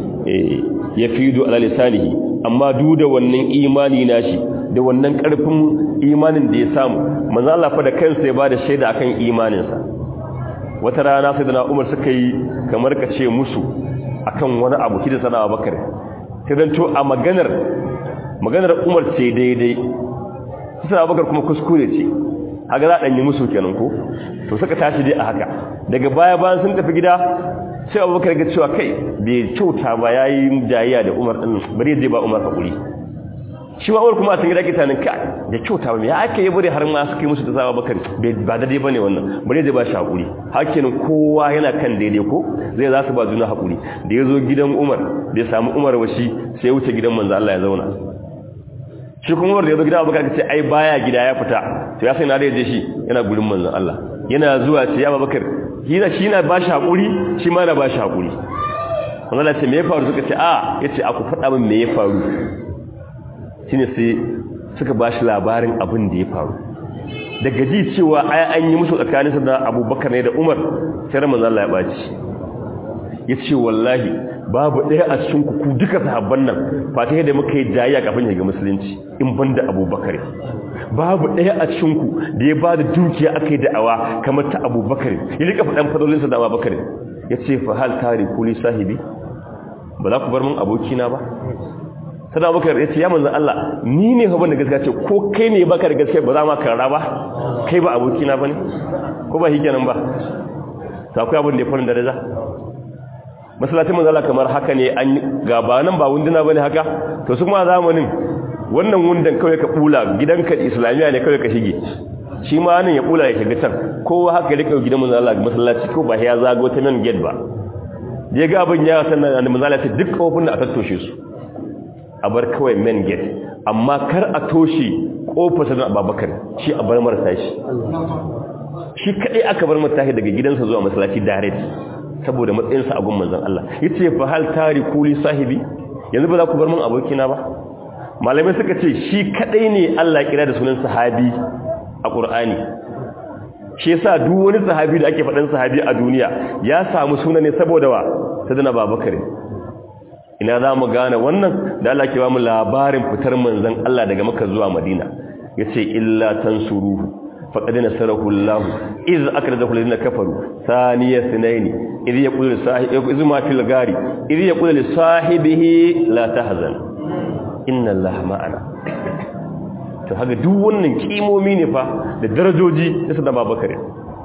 Speaker 1: ya fido ala lisanihi amma duk da wannan imani nashi da wannan karfin imanin da ya samu manzon Allah fa da kansa ya bada shaida akan imaninsa wata rana sai da Umar suka yi kamar ka ce musu akan wani abu kida sana Abubakar sai dan to a maganar maganar Umar ce daidai sai Abubakar kuma kuskure ce haka za a ɗanyi musu kenan ko to suka tashi dai a haka daga baya bayan sun tafi gida sai abubakar ga cewa kai bai kyauta ba ya yi jayayya da umar ɗin bari zai ba umar haƙuri shi ma umar kuma a gida kita nan ka da kyauta ba ya ake yi bari har ma suka yi musu da sa abubakar ba daidai ba ne wannan bari zai ba shi haƙuri hakenin kowa yana kan daidai ko zai za su ba juna haƙuri da ya zo gidan umar da ya samu umar washi sai ya wuce gidan manzo Allah ya zauna shi kuma wanda ya zo gida abubakar ce ai baya gida ya fita to ya sai na da yaje shi yana gurin manzon Allah yana zuwa ce ya abubakar hina shi na bashi hakuri shi ma na bashi hakuri Allah ce me ya faru suka ce a yace aku faɗa min me ya faru shine sai suka bashi labarin abin da ya faru daga ji cewa ai an yi musu tsakanin da Abubakar ne da Umar sai manzon Allah ya baci yace wallahi babu ɗaya a cikin ku duka sahabban nan fata da muka yi jayya kafin ya ga musulunci in banda abubakar babu ɗaya a cikin ku da ya ba da dukiya aka yi da'awa kamar ta abubakar ya rika faɗan fadolinsa da abubakar ya ce fa hal tari kuli sahibi ba za ku bar min abokina ba sada abubakar ya ce ya manzan Allah ni ne fa da gaskiya ce ko kai ne baka da gaskiya ba za ma karara ba kai ba abokina ba ne ko ba hikenan ba ta akwai abin da ya farin daraja masallacin manzala kamar haka ne an gaba nan ba wunduna bane haka to su kuma zamanin wannan wundan kawai ka bula gidanka islamiya ne kawai ka shige shi ma nan ya bula ya shiga can kowa haka ya rika gidan manzala masallaci ko ba ya zago ta nan gate ba je ga abin ya san nan manzala ta duk kofin da a tattoshe su a bar kawai main gate amma kar a toshe kofar sanan Abubakar shi a bar marasa shi shi kadai aka bar mata daga gidansa zuwa masallaci direct saboda matsayinsa a gun manzon Allah yace fa hal tariku li sahibi yanzu ba za ku bar min abokina ba malamai suka ce shi kadai ne Allah kira da sunan sahabi a Qur'ani shi yasa duk wani sahabi da ake faɗan sahabi a duniya ya samu suna ne saboda wa sadana Babakar ina za mu gane wannan da Allah ke ba mu labarin fitar manzon Allah daga Makka zuwa Madina yace illa tansuruhu فقد نصره الله إذ أكرده الذين كفروا ثاني اثنين إذ يقول لصاحب إذ ما في الغار إذ يقول لصاحبه لا تحزن إن الله معنا to haka duk wannan kimomi ne fa da darajoji da sadama bakare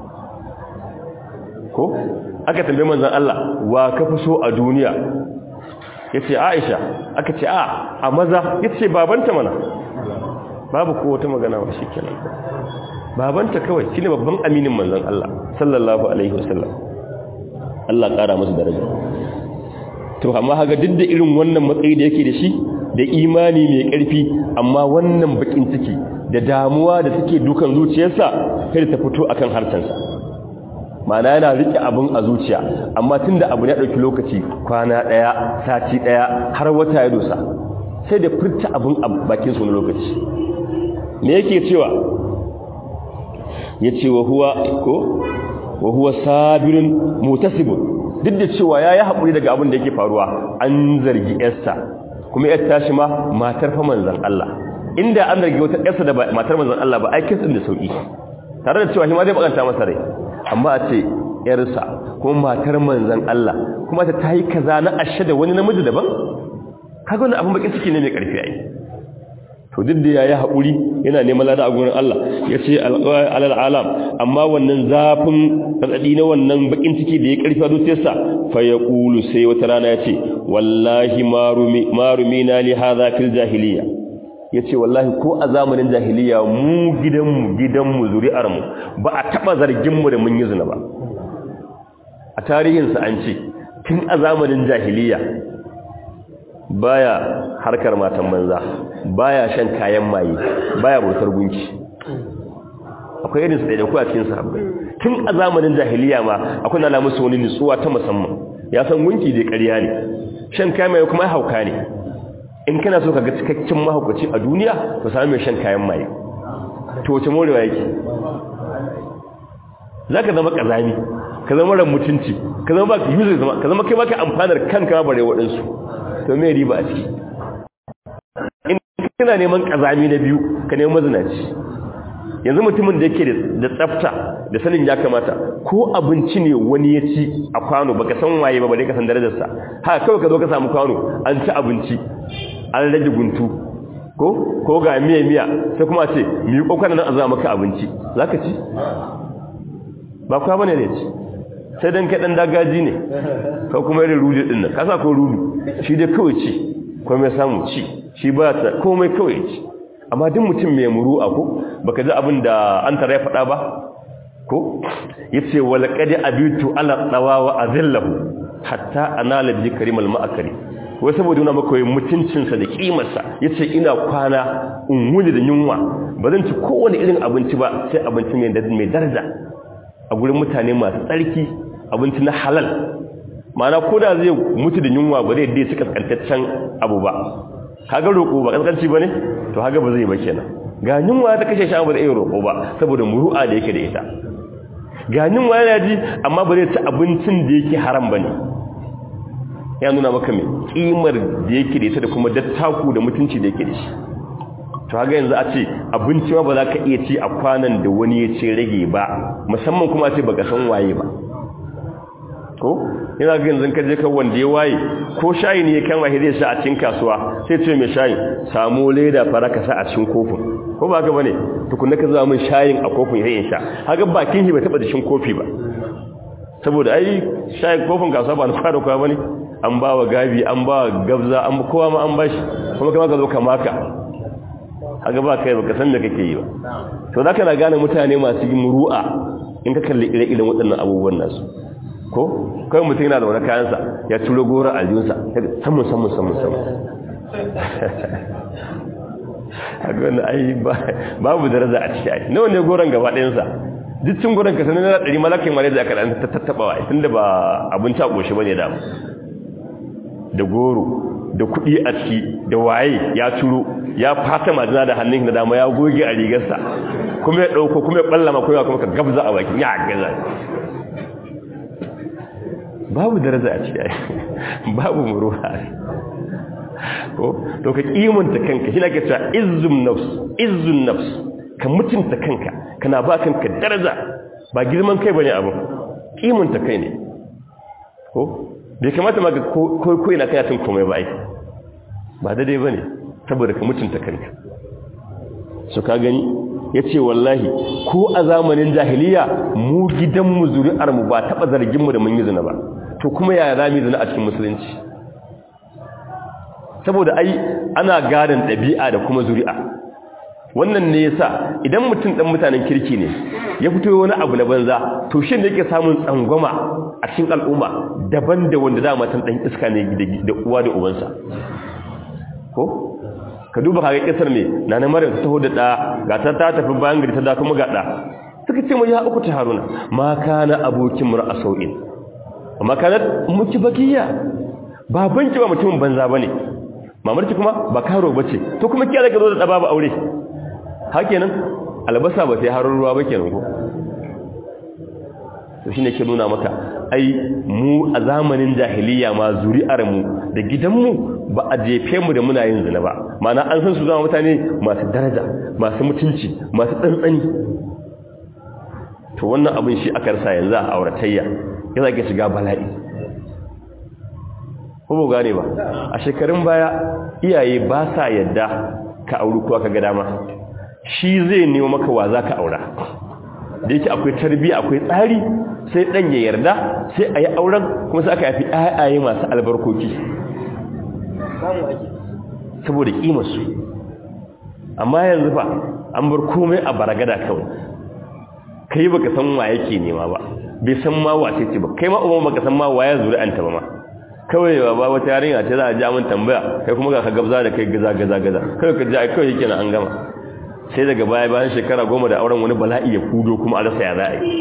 Speaker 1: ko aka tambaye manzon Allah wa ka fi so a duniya yace Aisha aka ce a a maza yace babanta mana babu ko wata magana ba shikenan babanta kawai shine babban aminin manzon Allah sallallahu alaihi wasallam Allah kara masa daraja to amma haga duk da irin wannan matsayi da yake da shi da imani mai ƙarfi amma wannan bakin ciki da damuwa da take dukan zuciyarsa kai ta fito akan harsansa ma'ana yana rike abin a zuciya amma tunda abu ya dauki lokaci kwana daya sati daya har wata ya dosa sai da furta abin a bakin su wani lokaci me yake cewa yace wa huwa ko wa huwa sabirun mutasibun duk da cewa yayi hakuri daga abin da yake faruwa an zargi yarsa kuma yar tashi ma matar fa manzon Allah inda an zargi wata yarsa da matar manzon Allah ba ai kisan da sauki tare da cewa shi ma zai bakanta masa rai amma a ce yarsa kuma matar manzon Allah kuma ta tayi kaza na ashe da wani namiji daban kaga wannan abin bakin ciki ne mai karfi ai to duk da yayi haƙuri yana neman lada a gurin Allah yace alal alam amma wannan zafin radadi na wannan bakin ciki da ya karfi a zuciyarsa fa yaqulu sai wata rana yace wallahi marumi marumina li hadha fil jahiliya yace wallahi ko a zamanin jahiliya mu gidanmu gidanmu zuri'ar mu ba a taba zargin mu da mun yi zina ba a tarihinsa an ce tun a zamanin jahiliya baya harkar matan banza baya shan kayan maye baya bautar gunki akwai irin su da ku a cikin sahabbai tun a zamanin jahiliya ma akwai na musu wani nutsuwa ta musamman ya san gunki dai ƙarya ne shan kayan maye kuma hauka ne in kana so ka ga cikakken mahaukaci a duniya to sami mai shan kayan maye to wace morewa yake za ka zama ƙazami ka zama ran mutunci ka zama baka yuzu zama ka zama kai baka amfanar kanka bare waɗansu to me riba a ciki in kana neman ƙazami na biyu ka neman mazinaci yanzu mutumin da yake da tsafta da sanin ya kamata ko abinci ne wani ya ci a kwano baka san waye ba bare ka san darajarsa haka kawai ka zo ka samu kwano an ci abinci an rage guntu ko ko ga miya miya sai kuma ce mi yi kokana nan a zama maka abinci zaka ci ba kwa bane ne ci sai dan kai dan dagaji ne ko kuma irin rudu din nan kasa ko rudu shi dai kawai ci ko mai samu ci shi ba ta komai kawai ci amma duk mutum mai muru'a ko baka ji abin da an tare faɗa ba ko yace wal qad abitu ala dawawa azillahu hatta anala bi karimal ma'akari wai saboda yana maka yin mutuncinsa da kimarsa yace ina kwana in wuni da yunwa ba zan ci kowane irin abinci ba sai abinci mai daraja a gurin mutane masu tsarki abinci na halal ma'ana ko da zai mutu da yunwa ba zai dai su kaskantaccen abu ba kaga roƙo ba kaskanci ba ne to haga ba zai ba kenan ga yunwa ta kashe shi ba zai iya roƙo ba saboda muru'a da yake da ita ga yunwa yana ji amma ba zai ci abincin da yake haram ba ne ya nuna maka mai kimar da yake da ita da kuma dattaku da mutunci da yake da shi to haka yanzu a ce abinci ma ba za ka iya ci a kwanan da wani ya ce rage ba musamman kuma a ce baka san waye ba ko yana ga yanzu ka je kan wanda ya waye ko shayi ne ya kama shi zai sha a cikin kasuwa sai ce mai shayi samu leda fara ka sa a cikin kofin ko ba haka bane tukunna ka zama min shayin a kofin sai in sha haka bakin shi bai taba da shin kofi ba saboda ai shayin kofin kasuwa ba na fara kwa bane an ba wa gabi an ba wa gabza an kowa ma an bashi kuma kama ka zo ka maka haka ba kai baka san da kake yi ba to zaka na gane mutane masu yin muru'a in ka kalli ire-iren waɗannan abubuwan nasu ko kai mutum yana da wani kayansa ya turo gora aljunsa samun samun samun samun haka wanda ai babu daraja a ciki ai nawa ne goron gaba ɗayansa duk cin goron ka sanar da ɗari malakin mare da aka ɗan tattaɓawa tun da ba abinci a ƙoshi ba ne da da goro da kuɗi a ciki da waye ya turo ya fata majina da hannun da dama ya goge a rigarsa kuma ya ɗauko kuma ya ɓallama kuma kuma ka gabza a bakin ya gaza babu daraja a ciki babu muruwa ko to ka kimanta kanka shi na ke cewa izzun nafs izzun nafs ka mutunta kanka kana ba kanka daraja ba girman kai bane abu kimanta kai ne ko bai kamata ma ga koyi na kayatun komai ba ai ba daidai ba ne saboda ka mutunta kanka su ka gani ya ce wallahi ko a zamanin jahiliya mu gidanmu zuri'armu ba taɓa zarginmu da mun yi zina ba to kuma yaya za mu yi zina a cikin musulunci saboda ai ana gadon ɗabi'a da kuma zuri'a wannan ne yasa idan mutum ɗan mutanen kirki ne ya fito wani abu na banza to shi ne yake samun tsangwama a cikin al'umma daban da wanda dama tan ɗan iska ne da uwa da ubansa ko ka duba kaga kisar ne na na maryam ta taho da ɗa ga ta ta tafi bayan gari ta da kuma ga ɗa suka ce mu ya uku ta haruna ma kana abokin mur'a sau'in amma kana muki bakiya babanki ba mutumin banza bane mamarki kuma ba karo bace to kuma kiya daga zo da babu aure hakenan albasa ba sai harar ruwa ba kenan ko to shine ke nuna maka ai mu a zamanin jahiliya ma zuri'ar mu da gidan mu ba a jefe mu da muna yin zina ba mana an san su zama mutane masu daraja masu mutunci masu tsantsani to wannan abin shi aka rasa yanzu a auratayya ya zage shiga bala'i ko ba gane ba a shekarun baya iyaye ba sa yadda ka auri kuwa ka ga dama shi zai nemo maka wa za ka aura da yake akwai tarbiyya akwai tsari sai dan ya yarda sai a yi auren kuma sai aka yafi ayaye masu albarkoki saboda kimarsu amma yanzu fa an bar komai a baragada kawai kai baka san wa yake nema ba bai san ma wace ce ba kai ma uban baka san ma waye zuri'anta ba ma kawai ba ba wata yarinya ce za a ji amin tambaya kai kuma ga ka gabza da kai gaza gaza gaza kawai ka ji ai kawai yake an gama sai daga baya bayan shekara goma da auren wani bala'i ya kudo kuma a rasa ya za a yi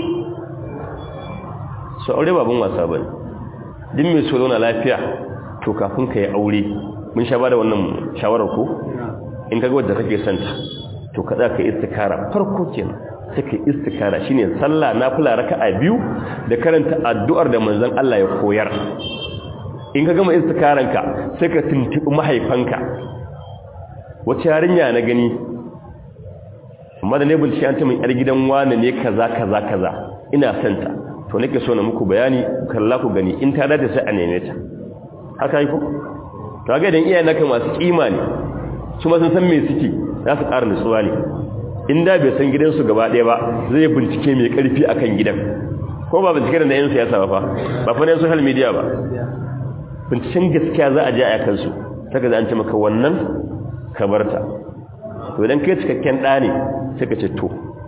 Speaker 1: su aure babban wasa bane duk mai so zauna lafiya to kafin ka yi aure mun sha bada wannan shawarar ko in kaga wadda kake son ta to ka ka istikara farko kenan sai ka istikara shine sallah nafila raka'a biyu da karanta addu'ar da manzon Allah ya koyar in ka gama istikaranka sai ka tuntubi mahaifanka wace yarinya na gani amma da ne bincike an ta min yar gidan wani ne kaza kaza kaza ina son ta to nake so na muku bayani kalla ku gani in ta dace sai a neme ta haka yi ko to ga idan iyayen naka masu kima ne su ma sun san me suke za su ƙara nutsuwa ne in da bai san gidansu gaba ɗaya ba zai bincike mai ƙarfi akan gidan ko ba bincike da yan siyasa ba fa ba fa ne social media ba binciken gaskiya za a je a kansu saka da an ce maka wannan ka barta to idan kai cikakken ɗa ne sai ka ce to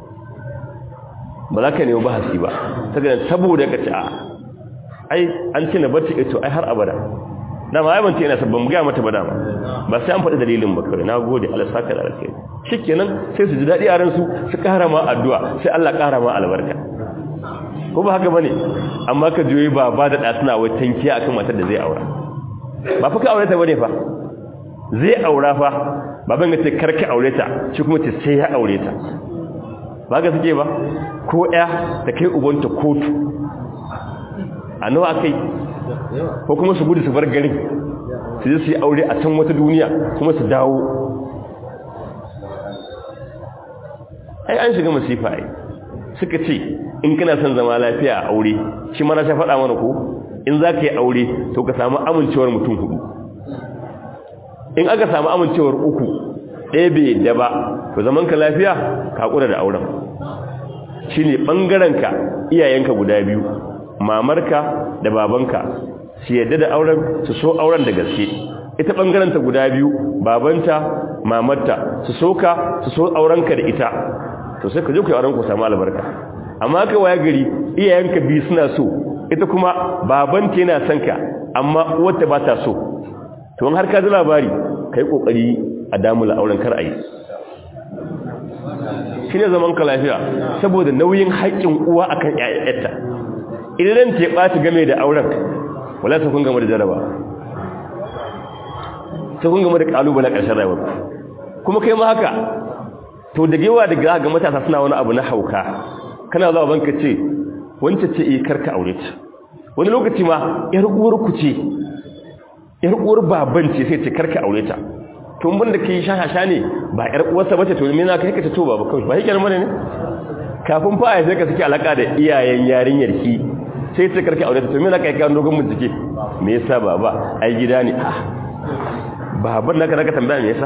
Speaker 1: ba za ka nemi bahasi ba saka saboda ka ce a ai an ce na barci ito ai har abada dama ai ban ce ina sabban ga mata ba dama ba sai an faɗi dalilin ba kawai na gode Allah saka da alkai shikenan sai su ji daɗi a ransu su ƙara ma addu'a sai Allah ƙara ma albarka ko ba haka bane amma ka joyi ba ba da ɗasuna wai tankiya akan matar da zai aura ba fa ka aure ta bane fa zai aura fa baban ya ce karka aure ta shi kuma ce sai ya aure ta ba ga suke ba ko ɗaya ta kai ubanta kotu a nawa kai ko kuma su gudu su bar garin su je su yi aure a can wata duniya kuma su dawo ai an shiga masifa ai suka ce in kana son zama lafiya a aure shi mana sha faɗa mana ko in za ka yi aure to ka samu amincewar mutum hudu in aka samu amincewar uku ɗaya bai yadda ba to zaman ka lafiya ka ƙura da auren shi ne ɓangarenka iyayenka guda biyu mamarka da babanka su yadda da auren su so auren da gaske ita ɓangarenta guda biyu babanta mamarta su so ka su so aurenka da ita to sai ka je ku yi auren ku samu albarka amma ka waya gari iyayenka biyu suna so ita kuma babanta yana son ka amma uwarta ba ta so to har ka ji labari kai kokari a damula auren kar ayi shine zaman ka lafiya saboda nauyin haƙƙin uwa akan ƴaƴanta idan ta ɓaci game da auren wala ta kun gama da jaraba ta kun gama da kalubale ƙarshen rayuwar kuma kai ma haka to da gewa daga ga matasa suna wani abu na hauka kana zuwa banka ce wance ce eh karka aure ta wani lokaci ma yar uwar ku ce yar uwar baban ce sai ce karka aure ta to mun da kai shashasha ne ba yar uwarsa bace to me na kai ka ce to baba kawai ba yake mana ne kafin fa ai sai ka saki alaka da iyayen yarinyar ki sai ce karka aure ta to me na kai ka dogon bincike me yasa baba ai gida ne ah baban naka naka tambaya me yasa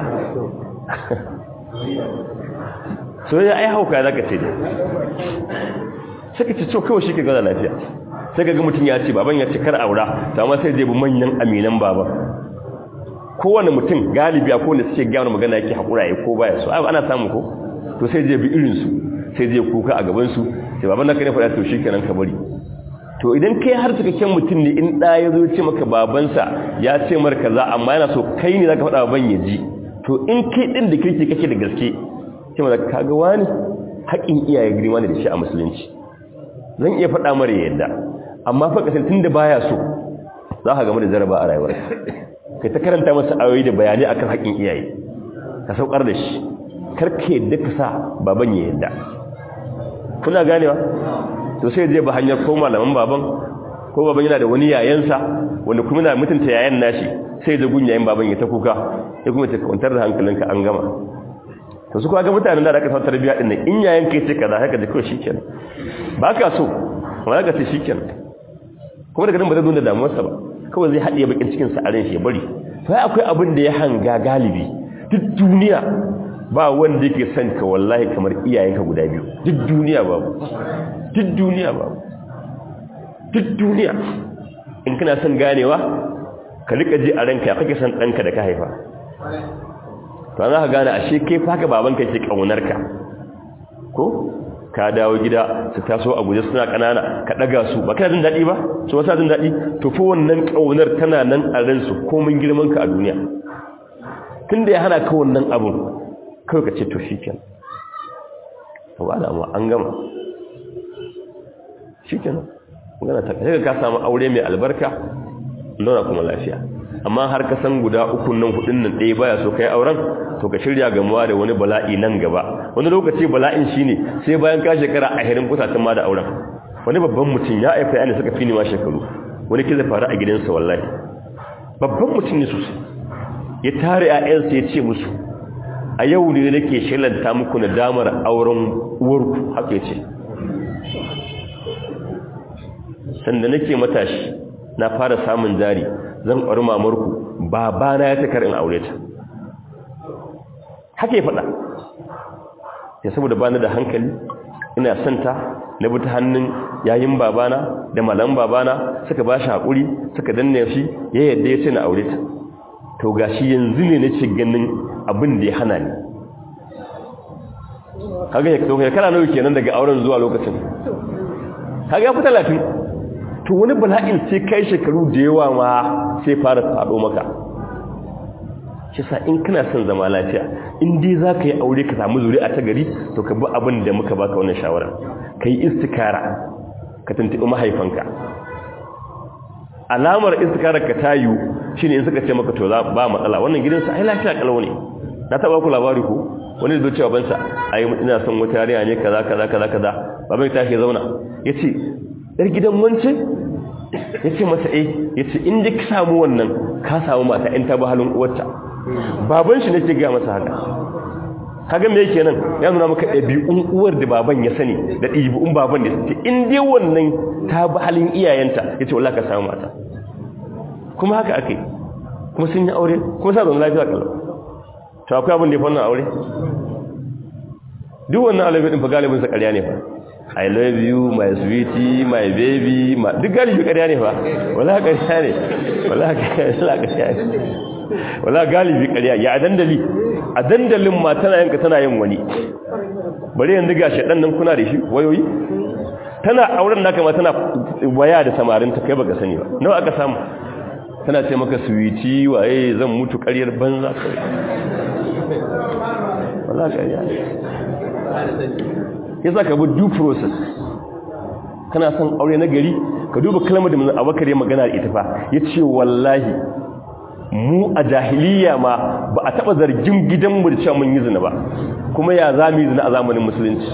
Speaker 1: so ya ai hauka zaka ce dai sai ka ce to kawai shi ke gaza lafiya sai ka ga mutum ya ce baban ya ce kar aura to amma sai zai bi manyan aminan baban kowane mutum galibi a kowane suke gano magana yake haƙura ya ko baya so ana samu ko to sai zai bi irinsu sai zai kuka a gabansu sai baban naka ne faɗa to shi kenan ka bari to idan kai har cikakken mutum ne in ɗa ya zo ce maka babansa ya ce mar kaza amma yana so kai ne zaka faɗa baban ya ji to in kai ɗin da kirki kake da gaske ce ma ka ga wani haƙin iyaye girma ne da shi a musulunci zan iya faɗa mara yadda amma fa kasar tun da baya so za ka gama da jaraba a rayuwar kai ta karanta masa ayoyi da bayanai akan haƙin iyaye ka saukar da shi karka yadda ka sa baban ya yadda kuna ganewa to sai je ba hanyar ko malaman baban ko baban yana da wani yayansa wanda kuma yana mutunta yayan nashi sai da gun yayin baban ya ta kuka ya kuma ta kwantar da hankalinka an gama to su kuma ga mutanen da aka sa tarbiya din nan in yayan kai ce kaza haka da kawai shikenan ba ka so wala ka ce shikenan kuma daga nan ba zai nuna damuwarsa ba kawai zai haɗiye bakin cikin sa a ran shi ya bari to ai akwai abin da ya hanga galibi duk duniya ba wanda yake son ka wallahi kamar iyayenka guda biyu duk duniya babu duk duniya babu duk duniya in kana son ganewa ka rika ji a ranka ya kake son ɗanka da ka haifa to za ka gane ashe kai fa haka babanka yake ƙaunarka ko ka dawo gida su taso a guje suna kanana ka daga su ba kana jin dadi ba su wasa jin dadi to fa wannan kaunar tana nan a ran su komin girman ka a duniya tunda ya hana ka wannan abun kai ka ce to shikenan to ba da an gama shikenan magana ta kai ka samu aure mai albarka nuna kuma lafiya amma har ka san guda uku nan hudun nan ɗaya baya so kai auren to ka shirya gamuwa da wani bala'i nan gaba wani lokaci bala'in shine sai bayan ka shekara a hirin kusatan ma da auren wani babban mutum ya aifa yana suka fini ma shekaru wani kiza faru a gidansa wallahi babban mutum ne sosai ya tare ƴaƴansa ya ce musu a yau ne nake shilanta muku na damar auren uwarku haka ya ce sanda nake matashi na fara samun jari zan ƙwari mamarku babana ya takar in aure ta haka ya faɗa ya saboda bani da hankali ina santa na bi ta hannun yayin babana da malam babana suka ba shi haƙuri suka danne shi ya yadda ya ce na aure ta to gashi yanzu ne na ce ganin abin da ya hana ni kaga ya kauka kana nawa kenan daga auren zuwa lokacin kaga ya fi talatin to wani bala'in sai kai shekaru da yawa ma sai fara faɗo maka shi sa in kana son zama lafiya in dai za ka yi aure ka samu zuri'a ta gari to ka bi abin da muka baka wannan shawara ka yi istikara ka tuntuɓi mahaifanka alamar istikarar ka ta yiwu shi ne in suka ce maka to za ba matsala wannan gidansa ai lafiya kalau ne na taɓa ku labari ko wani da cewa bansa ai ina son wata yarinya ne kaza kaza kaza kaza baban ta ke zauna yace yar gidan wance yace masa eh yace in dai ka samu wannan ka samu mata in ta ba halin uwarta baban shi nake ga masa haka kaga me yake nan ya nuna maka ɗabi'un uwar da baban ya sani da ɗabi'un baban da ce in dai wannan ta ba halin iyayenta yace wallahi ka samu mata kuma haka akai kuma sun yi aure kuma sa zama lafiya kalau to akwai abin da ya fannin aure duk wannan alabi din fa galibin sa ƙarya ne fa I love you, my sweetie, my baby, ma duk galibi ƙarya ne fa, wala ƙarya ne, wala ƙarya ne, wala galibi ƙarya, ya a dandali, a dandalin ma tana yanka tana yin wani, bari yanzu ga shaɗan nan kuna da shi wayoyi? Tana auren naka ma tana waya da samarin ta kai baka sani ba, nawa aka samu? Tana ce maka sweetie waye zan mutu ƙaryar banza kawai. Wala ƙarya ne. ya za ka bi due process kana son aure na gari ka duba kalmar da abakar ya magana da ita fa ya ce wallahi mu a jahiliya ma ba a taɓa zargin gidanmu da cewa mun yi zina ba kuma ya za mu yi zina a zamanin musulunci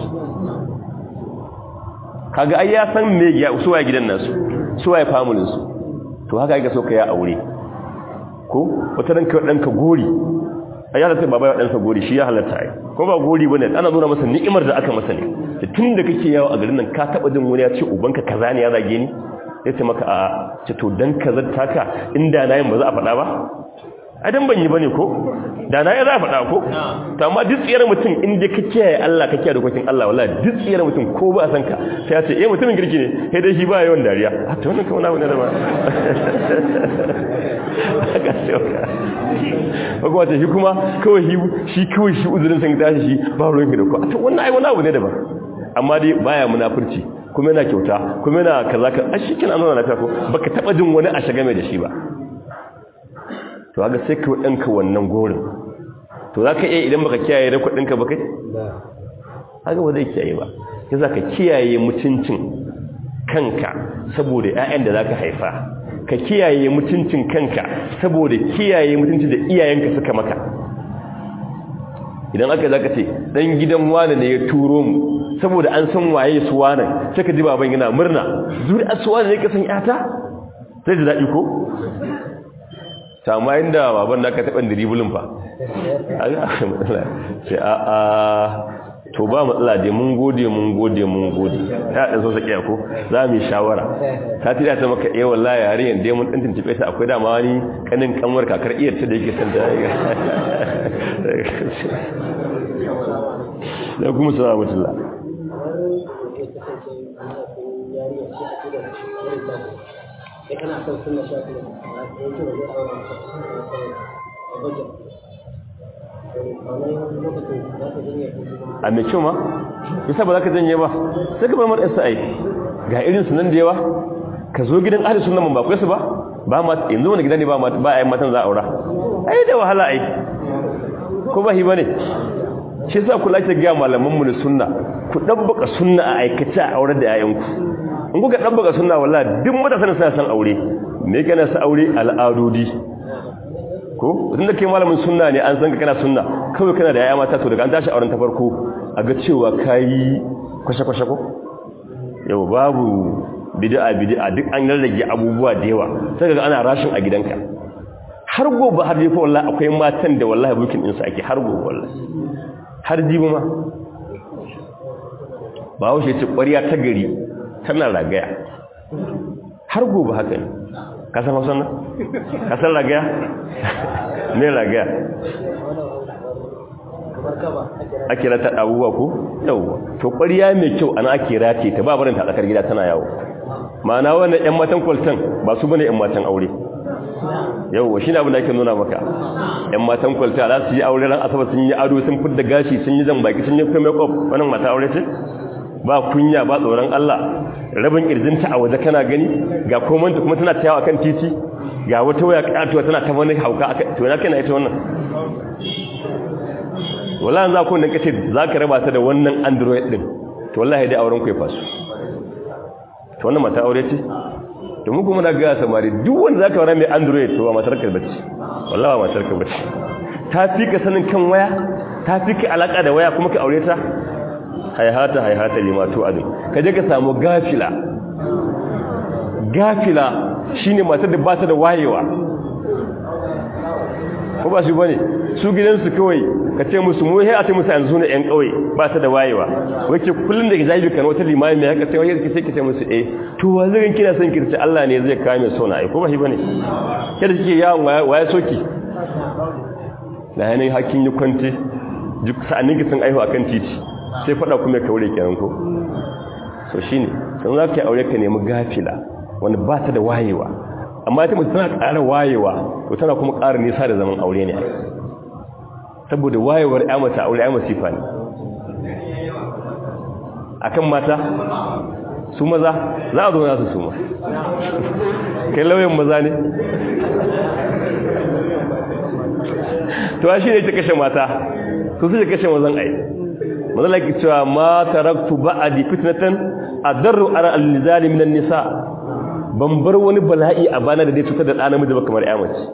Speaker 1: kaga ai ya san me ya suwa gidan nasu suwa ya familin su to haka yake so ka ya aure ko wata ranka ɗanka gori a ya halatta baba ya ɗansa gori shi ya halatta ai ko ba gori bane ana nuna masa ni'imar da aka masa ne da tun da kake yawo a garin nan ka taba jin wani ya ce ubanka kaza ne ya zage ni ya ce maka a ce to dan kaza taka inda na yin ba za a faɗa ba adan ban yi bane ko da na yi za a faɗa ko to amma duk tsiyar mutum inda ka kiyaye Allah ka kiyaye dokokin Allah wallahi duk tsiyar mutum ko ba san ka sai ya ce eh mutumin girki ne sai dai shi ba yawan dariya a to wannan kuma na ne da ba haka sai ka kuma ta shi kuma kawai shi kawai shi uzurin san tashi shi ba ruwan ki da ku a to wannan ai wani abu ne daban amma dai baya munafurci kuma yana kyauta kuma yana kaza ka a shi kina nuna lafiya ko baka taba jin wani a shaga mai da shi ba to haka sai ka danka wannan gorin to zaka iya idan baka kiyaye da kudin ka ba kai haka ba zai kiyaye ba yasa ka kiyaye mutuncin kanka saboda ƴaƴan da zaka haifa ka kiyaye mutuncin kanka saboda kiyaye mutuncin da iyayenka suka maka idan aka zaka ce dan gidan wani ne ya turo mu saboda an san waye su wani sai ka ji baban yana murna zuri aswa ne ka san yata sai da dadi ko amma inda baban naka taɓa dribulin fa sai a a to ba matsala dai mun gode mun gode mun gode ya dan so sakiya ko za mu yi shawara ta tida ta maka eh wallahi yarinyar dai mun dan tuntube ta akwai dama wani kanin kanwar kakar iyar ta da yake san da da kuma salamu alaikum
Speaker 2: sai kana son sunna shafi da yake da zai aure maka sunna
Speaker 1: a mai kyau ma yasa ba za ka janye ba sai ka bar mata yasa ai ga irin su nan da yawa ka zo gidan ahli sunna mun ba ku su ba ba ma yanzu wani gidan ne ba ba ai matan za a aura ai da wahala ai ko ba hi bane shi yasa kula ta ga malaman mu da sunna ku dabbaka sunna a aikace a aure da yayanku in kuka dabbaka sunna wallahi duk matasan suna san aure me kana sa aure al'adodi ko idan da kai malamin sunna ne an san ka kana sunna kawai kana da yaya mata to daga an tashi auren ta farko a ga cewa kai kwashe kwashe ko yau babu bid'a bid'a duk an rarrage abubuwa da yawa sai ga ana rashin a gidanka har gobe har jefa wallahi akwai matan da wallahi bukin din su ake har gobe wallahi har jibi ma ba haushe ce ƙwariya ta gari tana ragaya har gobe haka ne ka san hausa nan ka san ragaya ne ragaya ake rata abubuwa ko yauwa to ƙwariya mai kyau ana ake rate ta ba barin ta tsakar gida tana yawo ma'ana wannan 'yan matan kwaltan ba su bane 'yan matan aure yauwa shi ne abin da ake nuna maka 'yan matan kwalta za su yi aure ran asabar sun yi ado sun fidda gashi sun yi zambaki sun yi kai makeup wannan mata aure ce ba kunya ba tsoron Allah rabin kirjinta a waje kana gani ga komanta kuma tana tayawa kan titi ga wata waya katuwa tana ta wani hauka aka to na kana ita wannan wallahi za ku nan kace zaka raba ta da wannan android din to wallahi dai auren ku ya fasu to wannan mata aure ce to mu kuma na ga samari duk wanda zaka aure mai android to ba matar ka bace wallahi ba matar ka bace ta fi ka sanin kan waya ta fi ka alaka da waya kuma ka aure ta haihata haihata limatu adin ka je ka samu gafila gafila shine matar da ba ta da wayewa ko ba shi bane su gidansu kawai ka ce musu mu sai a ce musu yanzu ne yan kauye ba ta da wayewa wace kullun da gizabi kan wata limami mai haka sai wai sai ki ce musu eh to wa zai kina son kirce Allah ne zai kame sona ai ko ba shi bane kada kike yawon waye soki da yanayin hakkin yi kwante duk sa'anin ki sun aihu akan titi sai fada kuma ka aure kenan ko so shine dan zaka yi aure ka nemi gafila wanda ba ta da wayewa amma ita mutum tana ƙara wayewa to tana kuma ƙara nisa da zaman aure ne saboda wayewar ya mata aure ya masifa ne akan mata su maza za a zo na su su ma kai lauyan maza ne to shi ne ta kashe mata su su kashe mazan ai mazala ki cewa ma taraktu ba'adi fitnatan adarru ara al-nizali minan nisa ban bar wani bala'i a bana da zai cutar da ɗan namiji ba kamar ya mace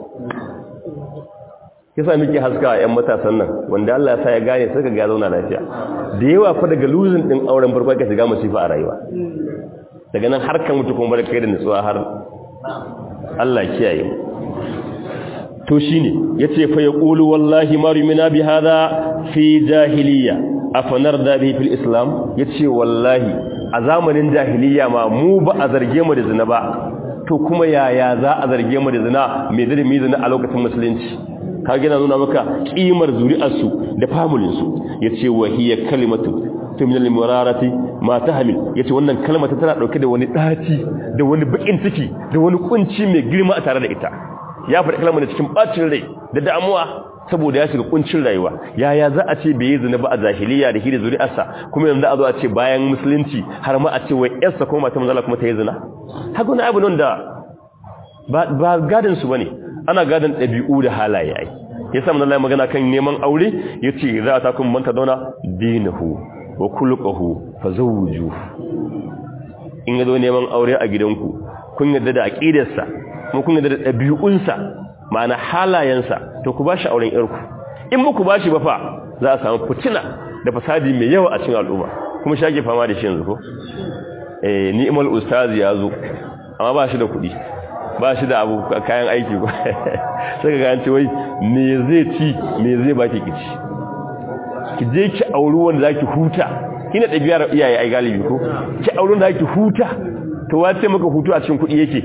Speaker 1: yasa muke haska ƴan matasan nan wanda Allah ya sa ya gane suka ga zauna lafiya da yawa fa daga losing din auren farko ka shiga masifa a rayuwa daga nan har kan mutu kuma bar kai da nutsuwa har Allah kiyaye mu to shine yace fa yaqulu wallahi ma rumina bi hadha fi jahiliya afanarda bihi fil islam yace wallahi a zamanin jahiliya ma mu ba a zarge mu da zina ba to kuma yaya za a zarge mu da zina me da mi zina a lokacin musulunci ka gina nuna maka kimar zuri'arsu da familinsu yace wa hiya kalimatu to min al-murarati ma tahmil yace wannan kalma ta tana dauke da wani daci da wani bakin ciki da wani kunci mai girma a tare da ita ya faɗi kalmar da cikin bacin rai da damuwa saboda ya shiga kuncin rayuwa yaya za a ce bai zina ba a zahiliya da shi da zuri'arsa kuma yanzu a zo a ce bayan musulunci har ma a ce wai yarsa ko mata manzala kuma ta yi zina haka wani abu nan da ba gadon su bane ana gadon ɗabi'u da halaye ai ya sa manzala magana kan neman aure ya ce za a takun manta dauna dinahu wa kulqahu fa zawju in ga zo neman aure a gidanku kun yadda da aqidarsa kuma kun yadda da ɗabi'unsa ma'ana halayensa to ku bashi auren yarku in muku bashi ba fa za a samu fitina da fasadi mai yawa a cikin al'umma kuma shage fama da shi yanzu ko eh ni'mal ustazi ya zo amma ba shi da kuɗi ba shi da abu kayan aiki ko sai ga an ce wai me zai ci me zai baki kici ki je ki auri wanda zaki huta kina ɗabi'ar iyaye ai galibi ko ki auri wanda zaki huta to wace maka hutu a cikin kuɗi yake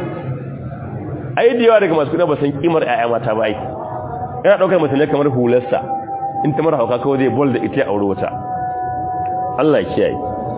Speaker 1: ai da yawa daga masu kuɗi ba san kimar ƴaƴa mata ba ai ina ɗaukar mutum ne kamar hularsa in ta mara hauka kawai zai bol da ita aure wata Allah kiyaye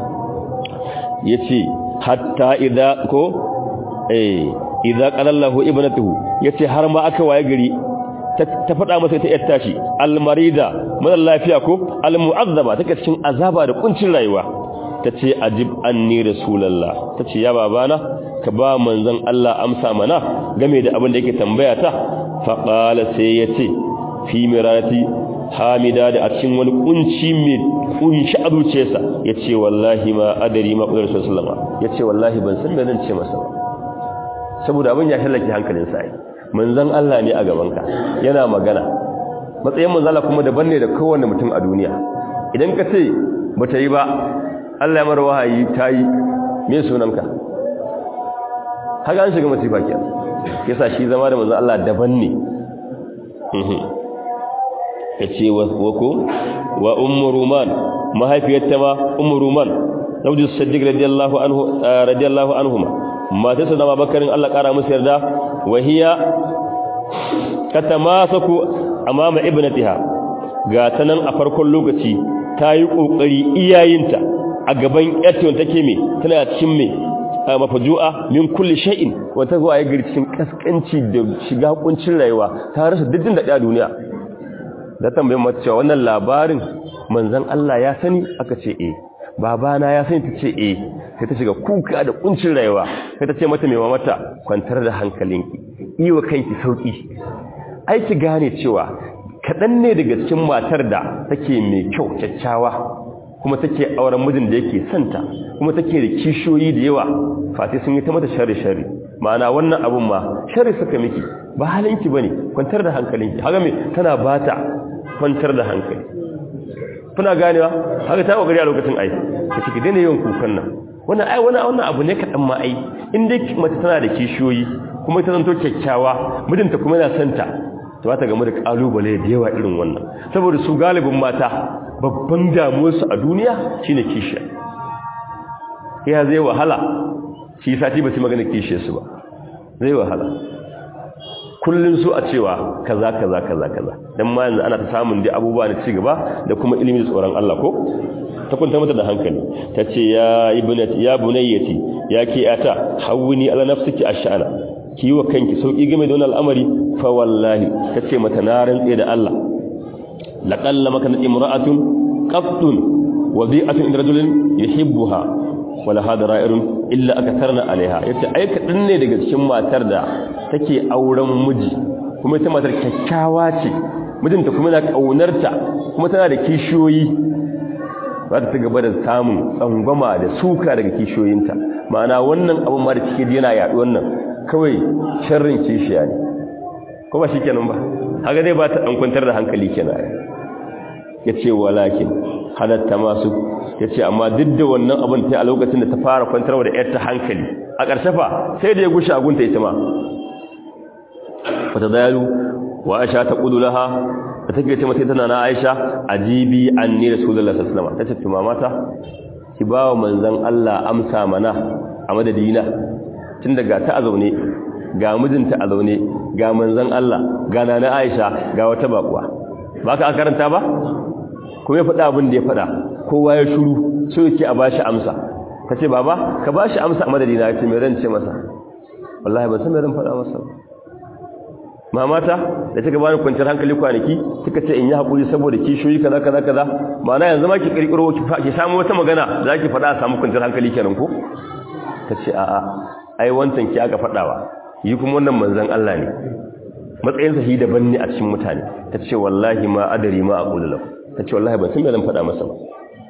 Speaker 1: yace hatta idza ko eh idza qalallahu ibnatuhu yace har ma aka waye gari ta faɗa masa ita yar tashi almarida mara lafiya ko almu'azzaba take cikin azaba da kuncin rayuwa tace ajib anni rasulullah tace ya babana ka ba manzon Allah amsa mana game da abin da yake tambaya ta fa qala sai yace fi mirati hamida da a cikin wani kunci mai kunshi a zuciyarsa yace wallahi ma adari ma qadar sallallahu yace wallahi ban san me zan ce masa ba saboda abin ya shallake hankalinsa ai manzon Allah ne a gabanka yana magana matsayin manzon Allah kuma daban ne da kowanne mutum a duniya idan ka ce bata yi ba Allah ya mara wahayi ta yi me sunanka haka an shiga masifa kenan yasa shi zama da manzon Allah daban ne yace wa ko wa ummu ruman mahaifiyarta ma ummu ruman zawju siddiq radiyallahu anhu radiyallahu anhuma matarsa da babakarin Allah kara musu yarda wahiya katamasaku amama ibnatiha ga tanan a farkon lokaci tayi kokari iyayinta a gaban yarta take me tana cikin me mafajua min kulli shay'in wata zuwa ya gari cikin kaskanci da shiga kuncin rayuwa ta rasa diddin da duniya da tambayin mata cewa wannan labarin manzon Allah ya sani aka ce eh babana ya sani ta ce eh sai ta shiga kuka da kuncin rayuwa sai ta ce mata mai mata kwantar da hankalinki yi wa kanki sauki ai ki gane cewa kaɗan ne daga cikin matar da take mai kyau kyakkyawa kuma take auren mijin da yake santa kuma take da kishiyoyi da yawa fati sun yi ta mata sharri sharri ma'ana wannan abun ma sharri suka miki ba halinki bane kwantar da hankalinki haka me tana bata kwantar da hankali kuna ganewa haka ta kokari a lokacin ai kace ki daina yawan kukan nan wannan ai wannan wannan abu ne kadan ma ai in dai mace tana da kishiyoyi kuma ta zanto kyakkyawa mijinta kuma yana santa to ba ta gamu da kalubale da yawa irin wannan saboda su galibin mata babban damuwar su a duniya shine kishiya ya zai wahala shi sati ba su magana kishiyar su ba zai wahala kullun su a cewa kaza kaza kaza kaza dan ma yanzu ana ta samun dai abubuwa na ci gaba da kuma ilimin tsoron Allah ko ta kunta mata da hankali tace ya ibnati ya bunayyati ya ke ata hawuni ala nafsiki ash'ana ki wa kanki sauki game da wannan al'amari fa wallahi tace mata na rantse da Allah laqalla maka imra'atun qattun wadi'atun inda rajulin yuhibbuha wala hada ra'irun illa akatarna alaiha yace ai kadan ne daga cikin matar da take auren miji kuma ita matar kyakkyawa ce mijinta kuma yana kaunarta kuma tana da kishiyoyi za ta gaba da samun tsangwama da suka daga kishiyoyinta ma'ana wannan abin ma da cike yana yaɗu wannan kawai sharrin kishiya ne ko ba shi kenan ba haka dai ba ta ɗan kwantar da hankali kenan ya ce walakin halatta masu ya ce amma duk da wannan abin ta a lokacin da ta fara kwantarwa da ‘yarta hankali a ƙarshe fa sai da ya gushe agunta ita ma wata dayalu wa aisha ta ƙudu laha da take ce mata tana na aisha ajibi an ni rasulullah sallallahu alaihi wasallam ta ce mata ki ba wa manzon Allah amsa mana a madadina tun daga ta a zaune ga mijinta a zaune ga manzon Allah ga nana aisha ga wata bakuwa ba ka karanta ba kuma ya faɗa abin da ya faɗa kowa ya shuru so yake a bashi amsa ka ce baba ka bashi amsa a madadina ya ce mai ran ce masa wallahi ban san mai ran faɗa masa mamata da ta bani kwanciyar hankali kwanaki kika ce in yi haƙuri saboda kishiyoyi kaza kaza kaza ma'ana yanzu ma ki kirkiro ki samu wata magana za ki faɗa a samu kwanciyar hankali kenan ko ta ce a'a ai wancan ki aka faɗawa yi kuma wannan manzon Allah ne matsayinsa shi daban ne a cikin mutane ta ce wallahi ma adari ma aqulu lahu ta ce wallahi ban san me zan faɗa masa ba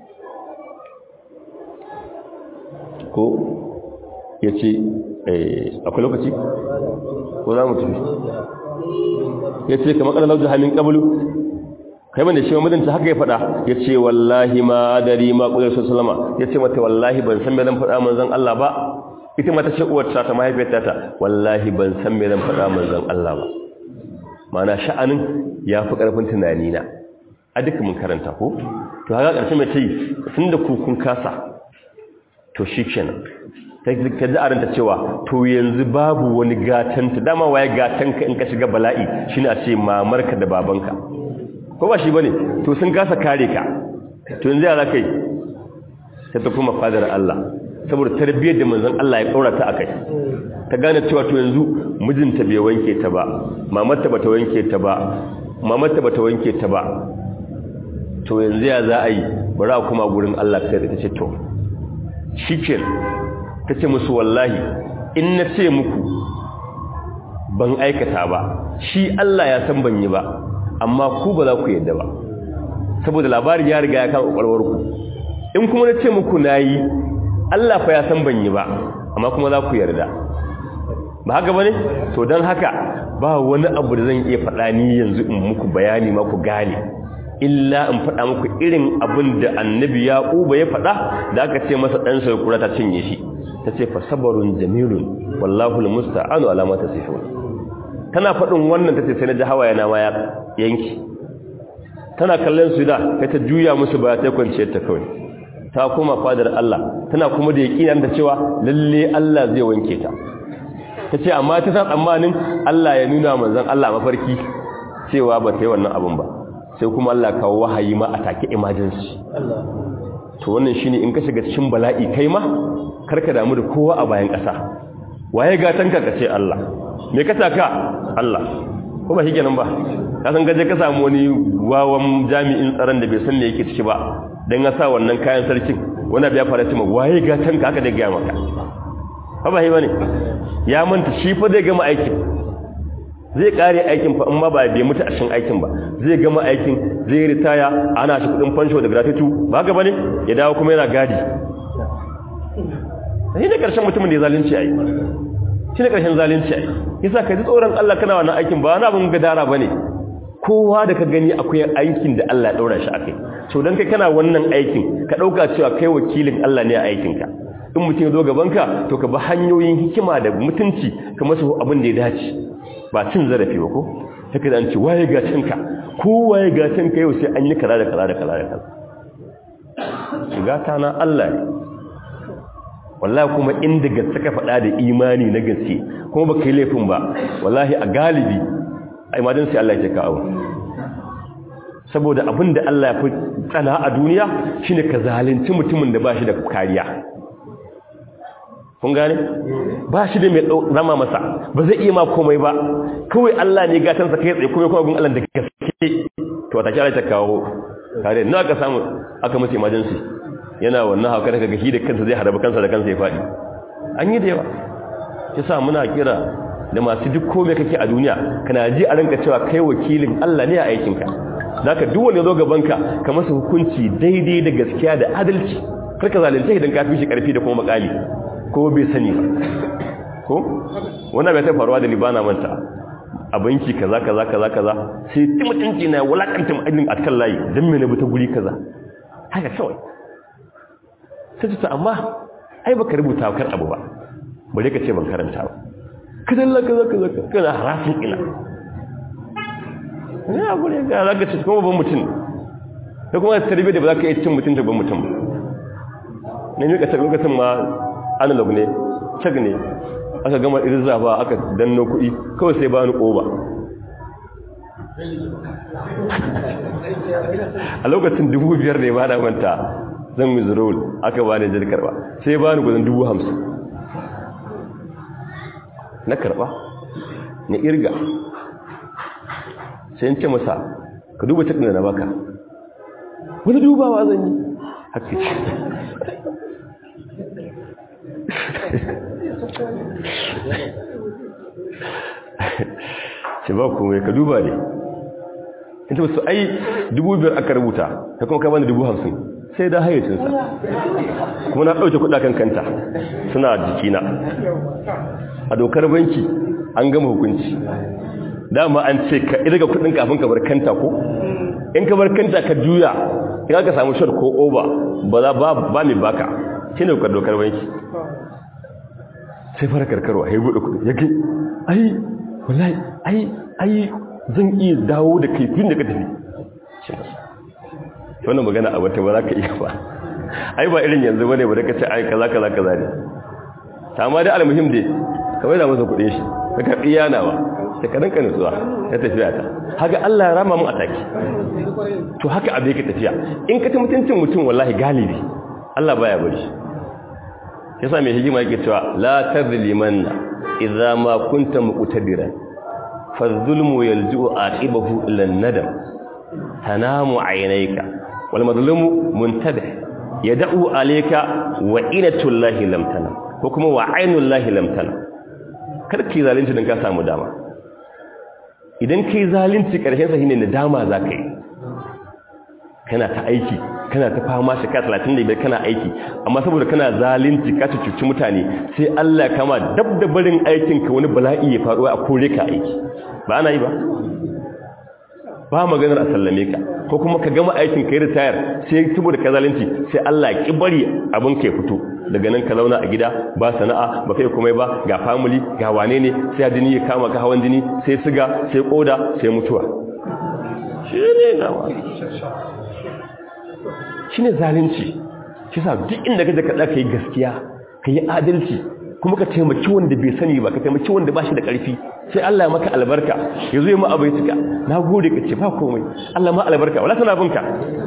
Speaker 1: ko ya ce akwai lokaci ko za mu tafi ya ce kamar ƙarar lauji hamin ƙabalu kai ban da shi mamudinta haka ya faɗa ya ce wallahi ma adari ma ƙudar su salama ya ce mata wallahi ban san me zan faɗa manzan Allah ba ita mata ce uwarta ta mahaifiyarta ta wallahi ban san me zan faɗa manzan Allah ba mana sha'anin ya fi ƙarfin tunani na a duka mun karanta ko to haka ƙarshe mai ce tun da kun kasa to shi kenan ta ji aranta cewa to yanzu babu wani gatanta dama waye gatanka in ka shiga bala'i shine a ce mamarka da babanka ko ba shi bane to sun kasa kare ka to yanzu ya kai ta tafi mafadar Allah saboda tarbiyyar da manzon Allah ya kaura ta akai ta gane cewa to yanzu mijinta bai wanke ta ba mamarta bata wanke ta ba mamarta bata wanke ta ba to yanzu ya za a yi bari a kuma gurin Allah kai ta ce to shikin ta ce musu wallahi in na ce muku ban aikata ba shi Allah ya san ban yi ba amma ku ba za ku yadda ba saboda labarin ya riga ya kama ƙwarwar ku in kuma na ce muku na yi Allah fa ya san ban yi ba amma kuma za ku yarda ba haka ba ne to don haka ba wani abu da zan iya faɗa ni yanzu in muku bayani ma ku gane illa in faɗa muku irin abin da annabi ya ƙuba ya faɗa da aka ce masa ɗan sarkura ta cinye shi ta ce fasabarun jamilun wallahu musta'anu alama ta sifun tana faɗin wannan ta ce sai na ji hawaye na ma ya yanki tana kallon su da kai ta juya musu baya ta kwanciyar ta kawai ta koma fadar Allah tana kuma da yaƙinin da cewa lalle Allah zai wanke ta ta ce amma ta san tsammanin Allah ya nuna manzon Allah mafarki cewa ba ta yi wannan abin ba sai kuma Allah kawo wahayi ma a take emergency to wannan shine in ka shiga cikin bala'i kai ma karka damu da kowa a bayan ƙasa waye gatanka ka ce Allah me ka taka Allah ko ba shikenan ba ka san gaje ka samu wani wawan jami'in tsaron da bai san me yake ciki ba dan ya sa wannan kayan sarkin wani abu ya fara cewa waye gatanka aka da ga maka ba ba bane ya manta shi fa zai gama aikin zai kare aikin fa amma ba bai mutu a cikin aikin ba zai gama aikin zai ritaya ana shi kudin fansho da gratuity ba ga bane ya dawo kuma yana gadi sai da karshen mutumin da ya zalunci ai shi ne karshen zalunci ai yasa ka ji tsoron Allah kana wannan aikin ba wani abin gadara bane kowa da ka gani akwai aikin da Allah ya daura shi akai to dan kai kana wannan aikin ka dauka cewa kai wakilin Allah ne a aikinka in mutum ya zo gabanka to ka bi hanyoyin hikima da mutunci ka masa abin da ya dace ba cin zarafi ba ko take da an ce waye gatanka ko waye gatanka yau sai an yi kaza da kaza da kaza da kaza shiga ta na Allah ne wallahi kuma inda gaske ka faɗa da imani na gaske kuma baka yi laifin ba wallahi a galibi ai madan sai Allah ya ka abu saboda abin da Allah ya fi tsana a duniya shine ka zalunci mutumin da ba shi da kariya kun gane ba shi da mai rama masa ba zai iya ma komai ba kawai Allah ne gatansa kai tsaye kuma kuma gun Allah da gaske to wata kira ta kawo kare na aka samu aka mace emergency yana wannan hauka daga gashi da kansa zai haraba kansa da kansa ya faɗi an yi da yawa yasa muna kira da masu duk komai kake a duniya kana ji a ranka cewa kai wakilin Allah ne a aikinka zaka duk wanda zo gabanka ka masa hukunci daidai da gaskiya da adalci karka zalunce idan ka fi shi karfi da kuma makali ko bai sani ba ko wannan bai ta faruwa da libana manta a banki kaza kaza kaza kaza sai ti mutunci na wulakanta mu'allin a kan layi dan me ne bi ta guri kaza haka kawai sai ta amma ai baka rubuta kar abu ba bare ka ce ban karanta ba kaza Allah kaza kaza kaza harafin ina ne abu ne ga zaka ce kuma ban mutum da kuma tarbiyyar da ba za ka yi cin mutunta ban mutum ne ne ka lokacin ma analog ne cag ne aka gama irza ba aka danno kuɗi kawai sai bani ƙoba a lokacin dubu biyar ne ba na manta zan wizarol aka ba ne jar karba sai bani gudun dubu hamsin na karba na irga sai ce masa ka duba cikin da na baka wani dubawa zan yi haka ce ce ba kuma ka duba ne ita wasu ai dubu biyar aka rubuta ta kuma ka bani dubu hamsin sai da hayyacinsa kuma na ɗauke kudakan kanta suna jikina a dokar banki an gama hukunci dama an ce ka irga kudin kafin ka bar kanta ko in ka bar kanta ka juya in aka samu shot ko over ba za ba mai baka shi ne dokar banki sai fara karkarwa ya buɗe kuɗi ya kai ai wallahi ai ai zan iya dawo da kai tun da ka tafi shi masa wannan magana a wata ba za ka iya ba ai ba irin yanzu bane ba da ka ce ai kaza kaza kaza ne ta amma dai almuhim dai kawai da masa kuɗin shi ka karɓi yanawa da ka rinka nutsuwa ya tafiya ta haka Allah ya rama mu a taki to haka abu yake tafiya in ka ta mutuncin mutum wallahi galibi Allah baya bari yasa mai hikima yake cewa la tadlimanna idza ma kunta muqtadiran fa zulmu yalji'u aqibahu ila an-nadam tanamu aynayka wal madlumu muntabih yad'u alayka wa inatul lahi lam tanam ko kuma wa ainul lahi lam tanam karki zalunci dan ka samu dama idan kai zalunci karshen sa shine nadama zaka yi kana ta aiki kana ta fama shekara talatin da biyar kana aiki amma saboda kana zalunci ka cuci mutane sai Allah ya kama dab da barin aikin ka wani bala'i ya faru a kore ka aiki ba ana yi ba ba maganar a sallame ka ko kuma ka gama aikin ka yi ritayar sai saboda ka zalunci sai Allah ya ki bari abin ka ya fito daga nan ka zauna a gida ba sana'a ba kai komai ba ga family ga wane ne sai jini ya kama ka hawan jini sai siga sai koda sai mutuwa shi ne nawa shi ne zalunci shi sa duk inda ka ka ka yi gaskiya ka yi adalci kuma ka taimaki wanda bai sani ba ka taimaki wanda ba shi da ƙarfi sai Allah ya maka albarka ya zo ya ma abu ya cika na gode ka ce ba komai Allah ma albarka wala tana binka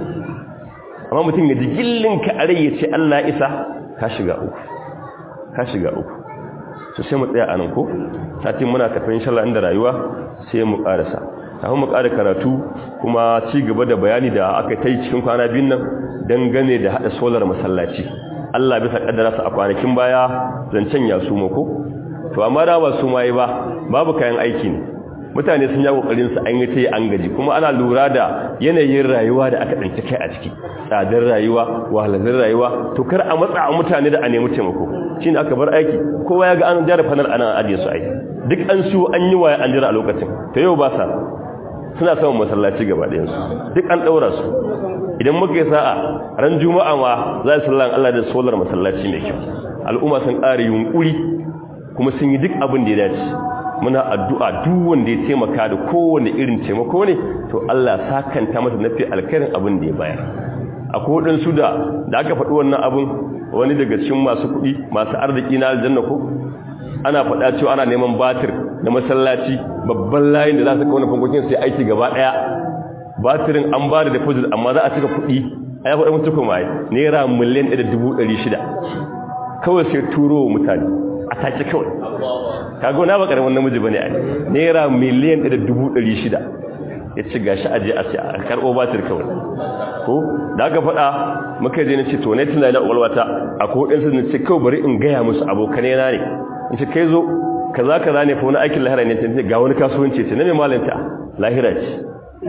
Speaker 1: amma mutum ya ji gillinka a rai ya ce Allah isa ka shiga uku ka shiga uku so sai mu tsaya a nan ko satin muna tafi insha Allah inda rayuwa sai mu karasa kafin mu ƙara karatu kuma ci gaba da bayani da aka ta yi cikin kwana biyun nan dangane da haɗa solar masallaci Allah bisa ƙaddara su a kwanakin baya zancen ya su mako to amma da ba su mai ba babu kayan aiki ne mutane sun yi kokarin su an yi ta yi an gaji kuma ana lura da yanayin rayuwa da aka tsinci kai a ciki tsadar rayuwa wahalar rayuwa to kar a matsa a mutane da a nemi taimako shine aka bar aiki kowa ya ga an jara fanar ana ajiye su aiki duk an su an yi waya an jira a lokacin to yau ba sa suna samun masallaci gaba ɗayansu duk an ɗaura su idan muka yi sa'a ran juma'a ma za su sallan Allah da solar masallaci mai kyau al'umma sun ƙara yunƙuri kuma sun yi duk abin da ya dace muna addu'a duk wanda ya taimaka da kowane irin taimako ne to Allah sakanta masa nafi alkarin abin da ya bayar akwai waɗansu da da aka faɗi wannan abin wani daga cikin masu kuɗi masu arziki na aljanna ko ana faɗa cewa ana neman batir da masallaci babban layin da za su kauna fankokin sai aiki gaba ɗaya batirin an ba da deposit amma za a cika kuɗi a ya faɗa mutu kuma yi naira miliyan ɗaya da dubu ɗari shida kawai sai turo wa mutane a take kawai kago na ba ƙaramin namiji ba ne a naira miliyan ɗaya da dubu ɗari shida ya ci gashi aje a ce a karɓo batir kawai ko da aka faɗa muka je na ce to ne tunani na ƙwaƙwalwata a ko ɗansu na ce kawai bari in gaya musu abokanai na ne in ce kai zo kaza kaza ne fa wani aikin lahira ne ce ga wani kasuwanci ce na mai malanta lahira ce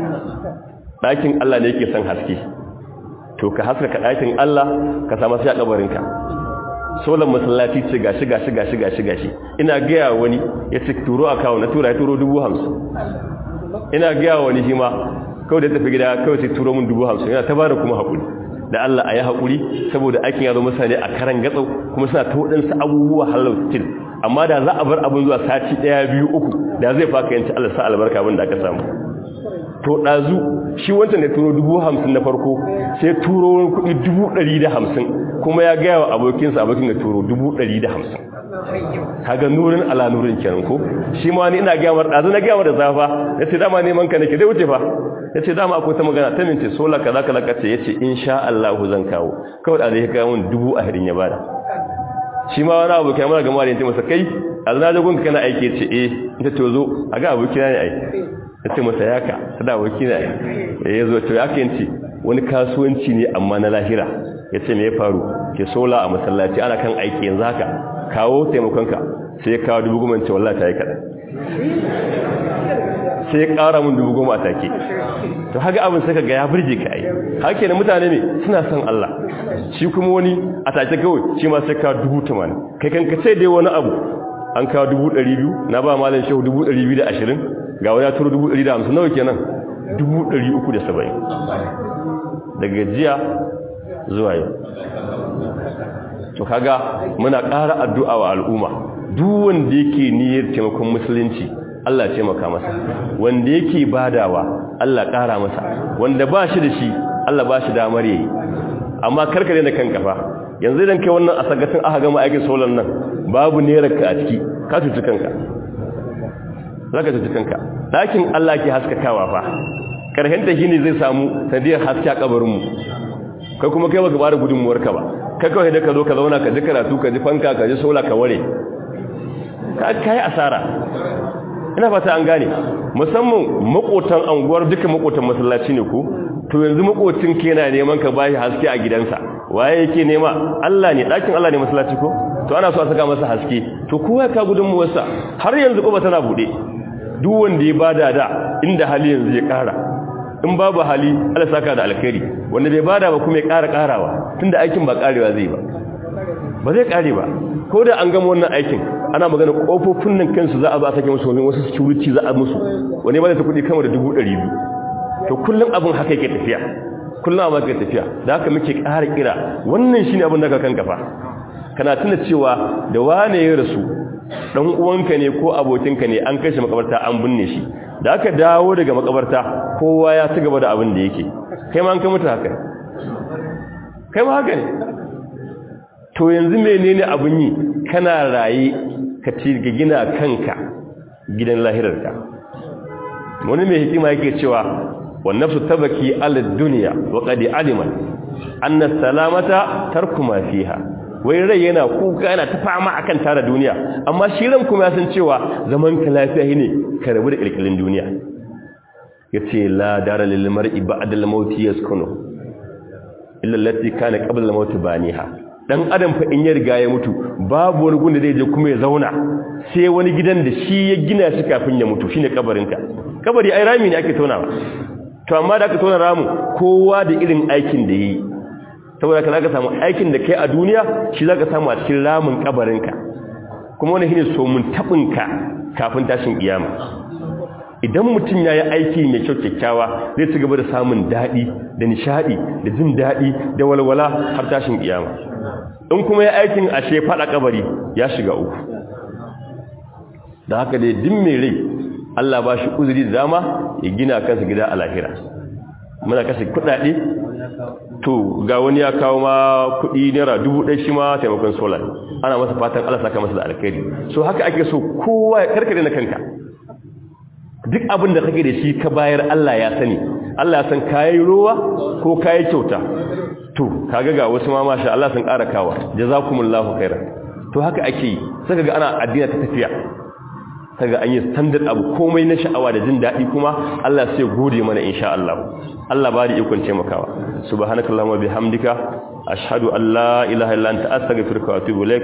Speaker 1: ɗakin Allah ne yake son haske to ka haskaka ɗakin Allah ka samu sai a kabarinka solan masallaci ce gashi gashi gashi gashi gashi ina gaya wani ya ce turo a kawo na tura ya turo dubu hamsin ina gaya wani shi ma kawai da tafi gida kawai sai turo min dubu hamsin yana ta bada kuma haƙuri da Allah a yi haƙuri saboda aikin ya zo mutane a karan gatsau kuma suna ta waɗansu abubuwa halau still amma da za a bar abin zuwa sati ɗaya biyu uku da zai faka yanci Allah sa albarka abin da aka samu to ɗazu shi wancan da turo dubu hamsin na farko sai turo wani kuɗi dubu ɗari da hamsin kuma ya gaya wa abokinsa abokin da turo dubu ɗari da hamsin kaga nurin ala nurin kenan ko shi ma ni ina gaya mar ɗazu na gaya mar da zafa ya ce dama neman ka nake dai wuce fa ya ce dama akwai ta magana ta mince sola kaza kaza kace ya ce insha Allah zan kawo kawai da zai kawo min dubu ahirin ya bada shi ma wani abu kai mana gama da yanzu masa kai a zana jagon kana aiki ce eh ita ce zo a ga aboki na ne aiki ya ce masa yaka ta da aboki na ya zo to ya yanci wani kasuwanci ne amma na lahira ya ce me ya faru ke sola a masallaci ana kan aiki yanzu haka kawo taimakonka sai ya kawo dubu goma ce wallah ta yi kaɗan sai ya ƙara mun dubu goma a take to haka abin sai ka ga ya burge ka ai haka ne mutane ne suna son Allah shi kuma wani a take kawai shi ma sai ka dubu tamanin kai kan ka sai dai wani abu an kawo dubu ɗari biyu na ba malam shehu dubu ɗari biyu da ashirin ga wani ya turo dubu ɗari da hamsin nawa kenan dubu ɗari uku da saba'in daga jiya zuwa yau to kaga muna ƙara addu'a wa al'umma duk wanda yake niyyar taimakon musulunci Allah taimaka masa wanda yake badawa Allah ƙara masa wanda ba shi da shi Allah ba shi damar yayi amma karkare da kanka fa yanzu idan kai wannan asagatin aka gama aikin solar nan babu nerarka a ciki ka tuci kanka zaka tuci kanka dakin Allah ke haskakawa fa karhen ta shine zai samu sanadiyar haske a kabarin mu kai kuma kai baka bada gudunmuwar ka ba ka kawai da ka zo ka zauna ka ji karatu ka ji fanka ka ji sola ka ware ka kai asara ina fata an gane musamman makotan anguwar duka makotan masallaci ne ko to yanzu makocin ke na neman ka bashi haske a gidansa waye yake nema Allah ne dakin Allah ne masallaci ko to ana so a saka masa haske to kowa ka gudun mu wasa har yanzu ko ba tana bude duk wanda ya bada da inda hali yanzu ya kara in babu hali Allah saka da alkhairi wanda bai bada ba kuma ya kara karawa tunda aikin ba karewa zai ba ba zai kare ba ko da an gama wannan aikin ana magana kofofin nan kansu za a ba sake musu wasu security za a musu wani ba da kudi kama da 200 to kullum abin haka yake tafiya kullum abin haka tafiya da haka muke ƙara kira wannan shine abin da ka kan kafa kana tuna cewa da wane ya rasu dan uwanka ne ko abokinka ne an kai shi makabarta an binne shi da aka dawo daga makabarta kowa ya ci gaba da abin da yake kai ma an kai mutu haka kai ma haka ne to yanzu menene abin yi kana raye ka ci ga gina kanka gidan lahirarka wani mai hikima yake cewa wan nafsu tabaki ala dunya wa qad alima anna salamata tarku ma fiha wai rai yana kuka yana ta fama akan tara duniya amma shi ran kuma ya san cewa zaman ka lafiya ne ka rabu da kirkirin duniya yace la dara lil mar'i ba'da al maut yaskunu illa allati kana qabla al maut baniha dan adam fa in ya riga ya mutu babu wani gunda zai je kuma ya zauna sai wani gidan da shi ya gina shi kafin ya mutu shine kabarinka kabari ai rami ne ake tonawa to amma da aka tona ramu kowa da irin aikin da yi saboda ka zaka samu aikin da kai a duniya shi zaka samu a cikin ramin kabarinka kuma wani shine so mun tabinka kafin tashin kiyama idan mutum ya yi aiki mai kyau kyakkyawa zai ci gaba da samun daɗi da nishaɗi da jin daɗi da walwala har tashin kiyama in kuma ya aikin ashe faɗa kabari ya shiga uku da haka dai din mai rai Allah ba shi uzuri da dama ya gina kansa gida a lahira muna kashe kuɗaɗe to ga wani ya kawo ma kuɗi naira dubu ɗaya shi ma taimakon solar ana masa fatan Allah saka masa da alkhairi so haka ake so kowa ya karkare na kanka duk abin da kake da shi ka bayar Allah ya sani Allah ya san kayi ruwa ko kayi kyauta to kaga ga wasu ma masha Allah sun ƙara kawa jazakumullahu khairan to haka ake yi saka ga ana addina ta tafiya kaga an yi standard abu komai na sha'awa da jin daɗi kuma Allah sai gode mana insha Allah Allah ba da ikon taimakawa subhanakallahumma bihamdika ashhadu an la ilaha illa anta astaghfiruka wa atubu ilaik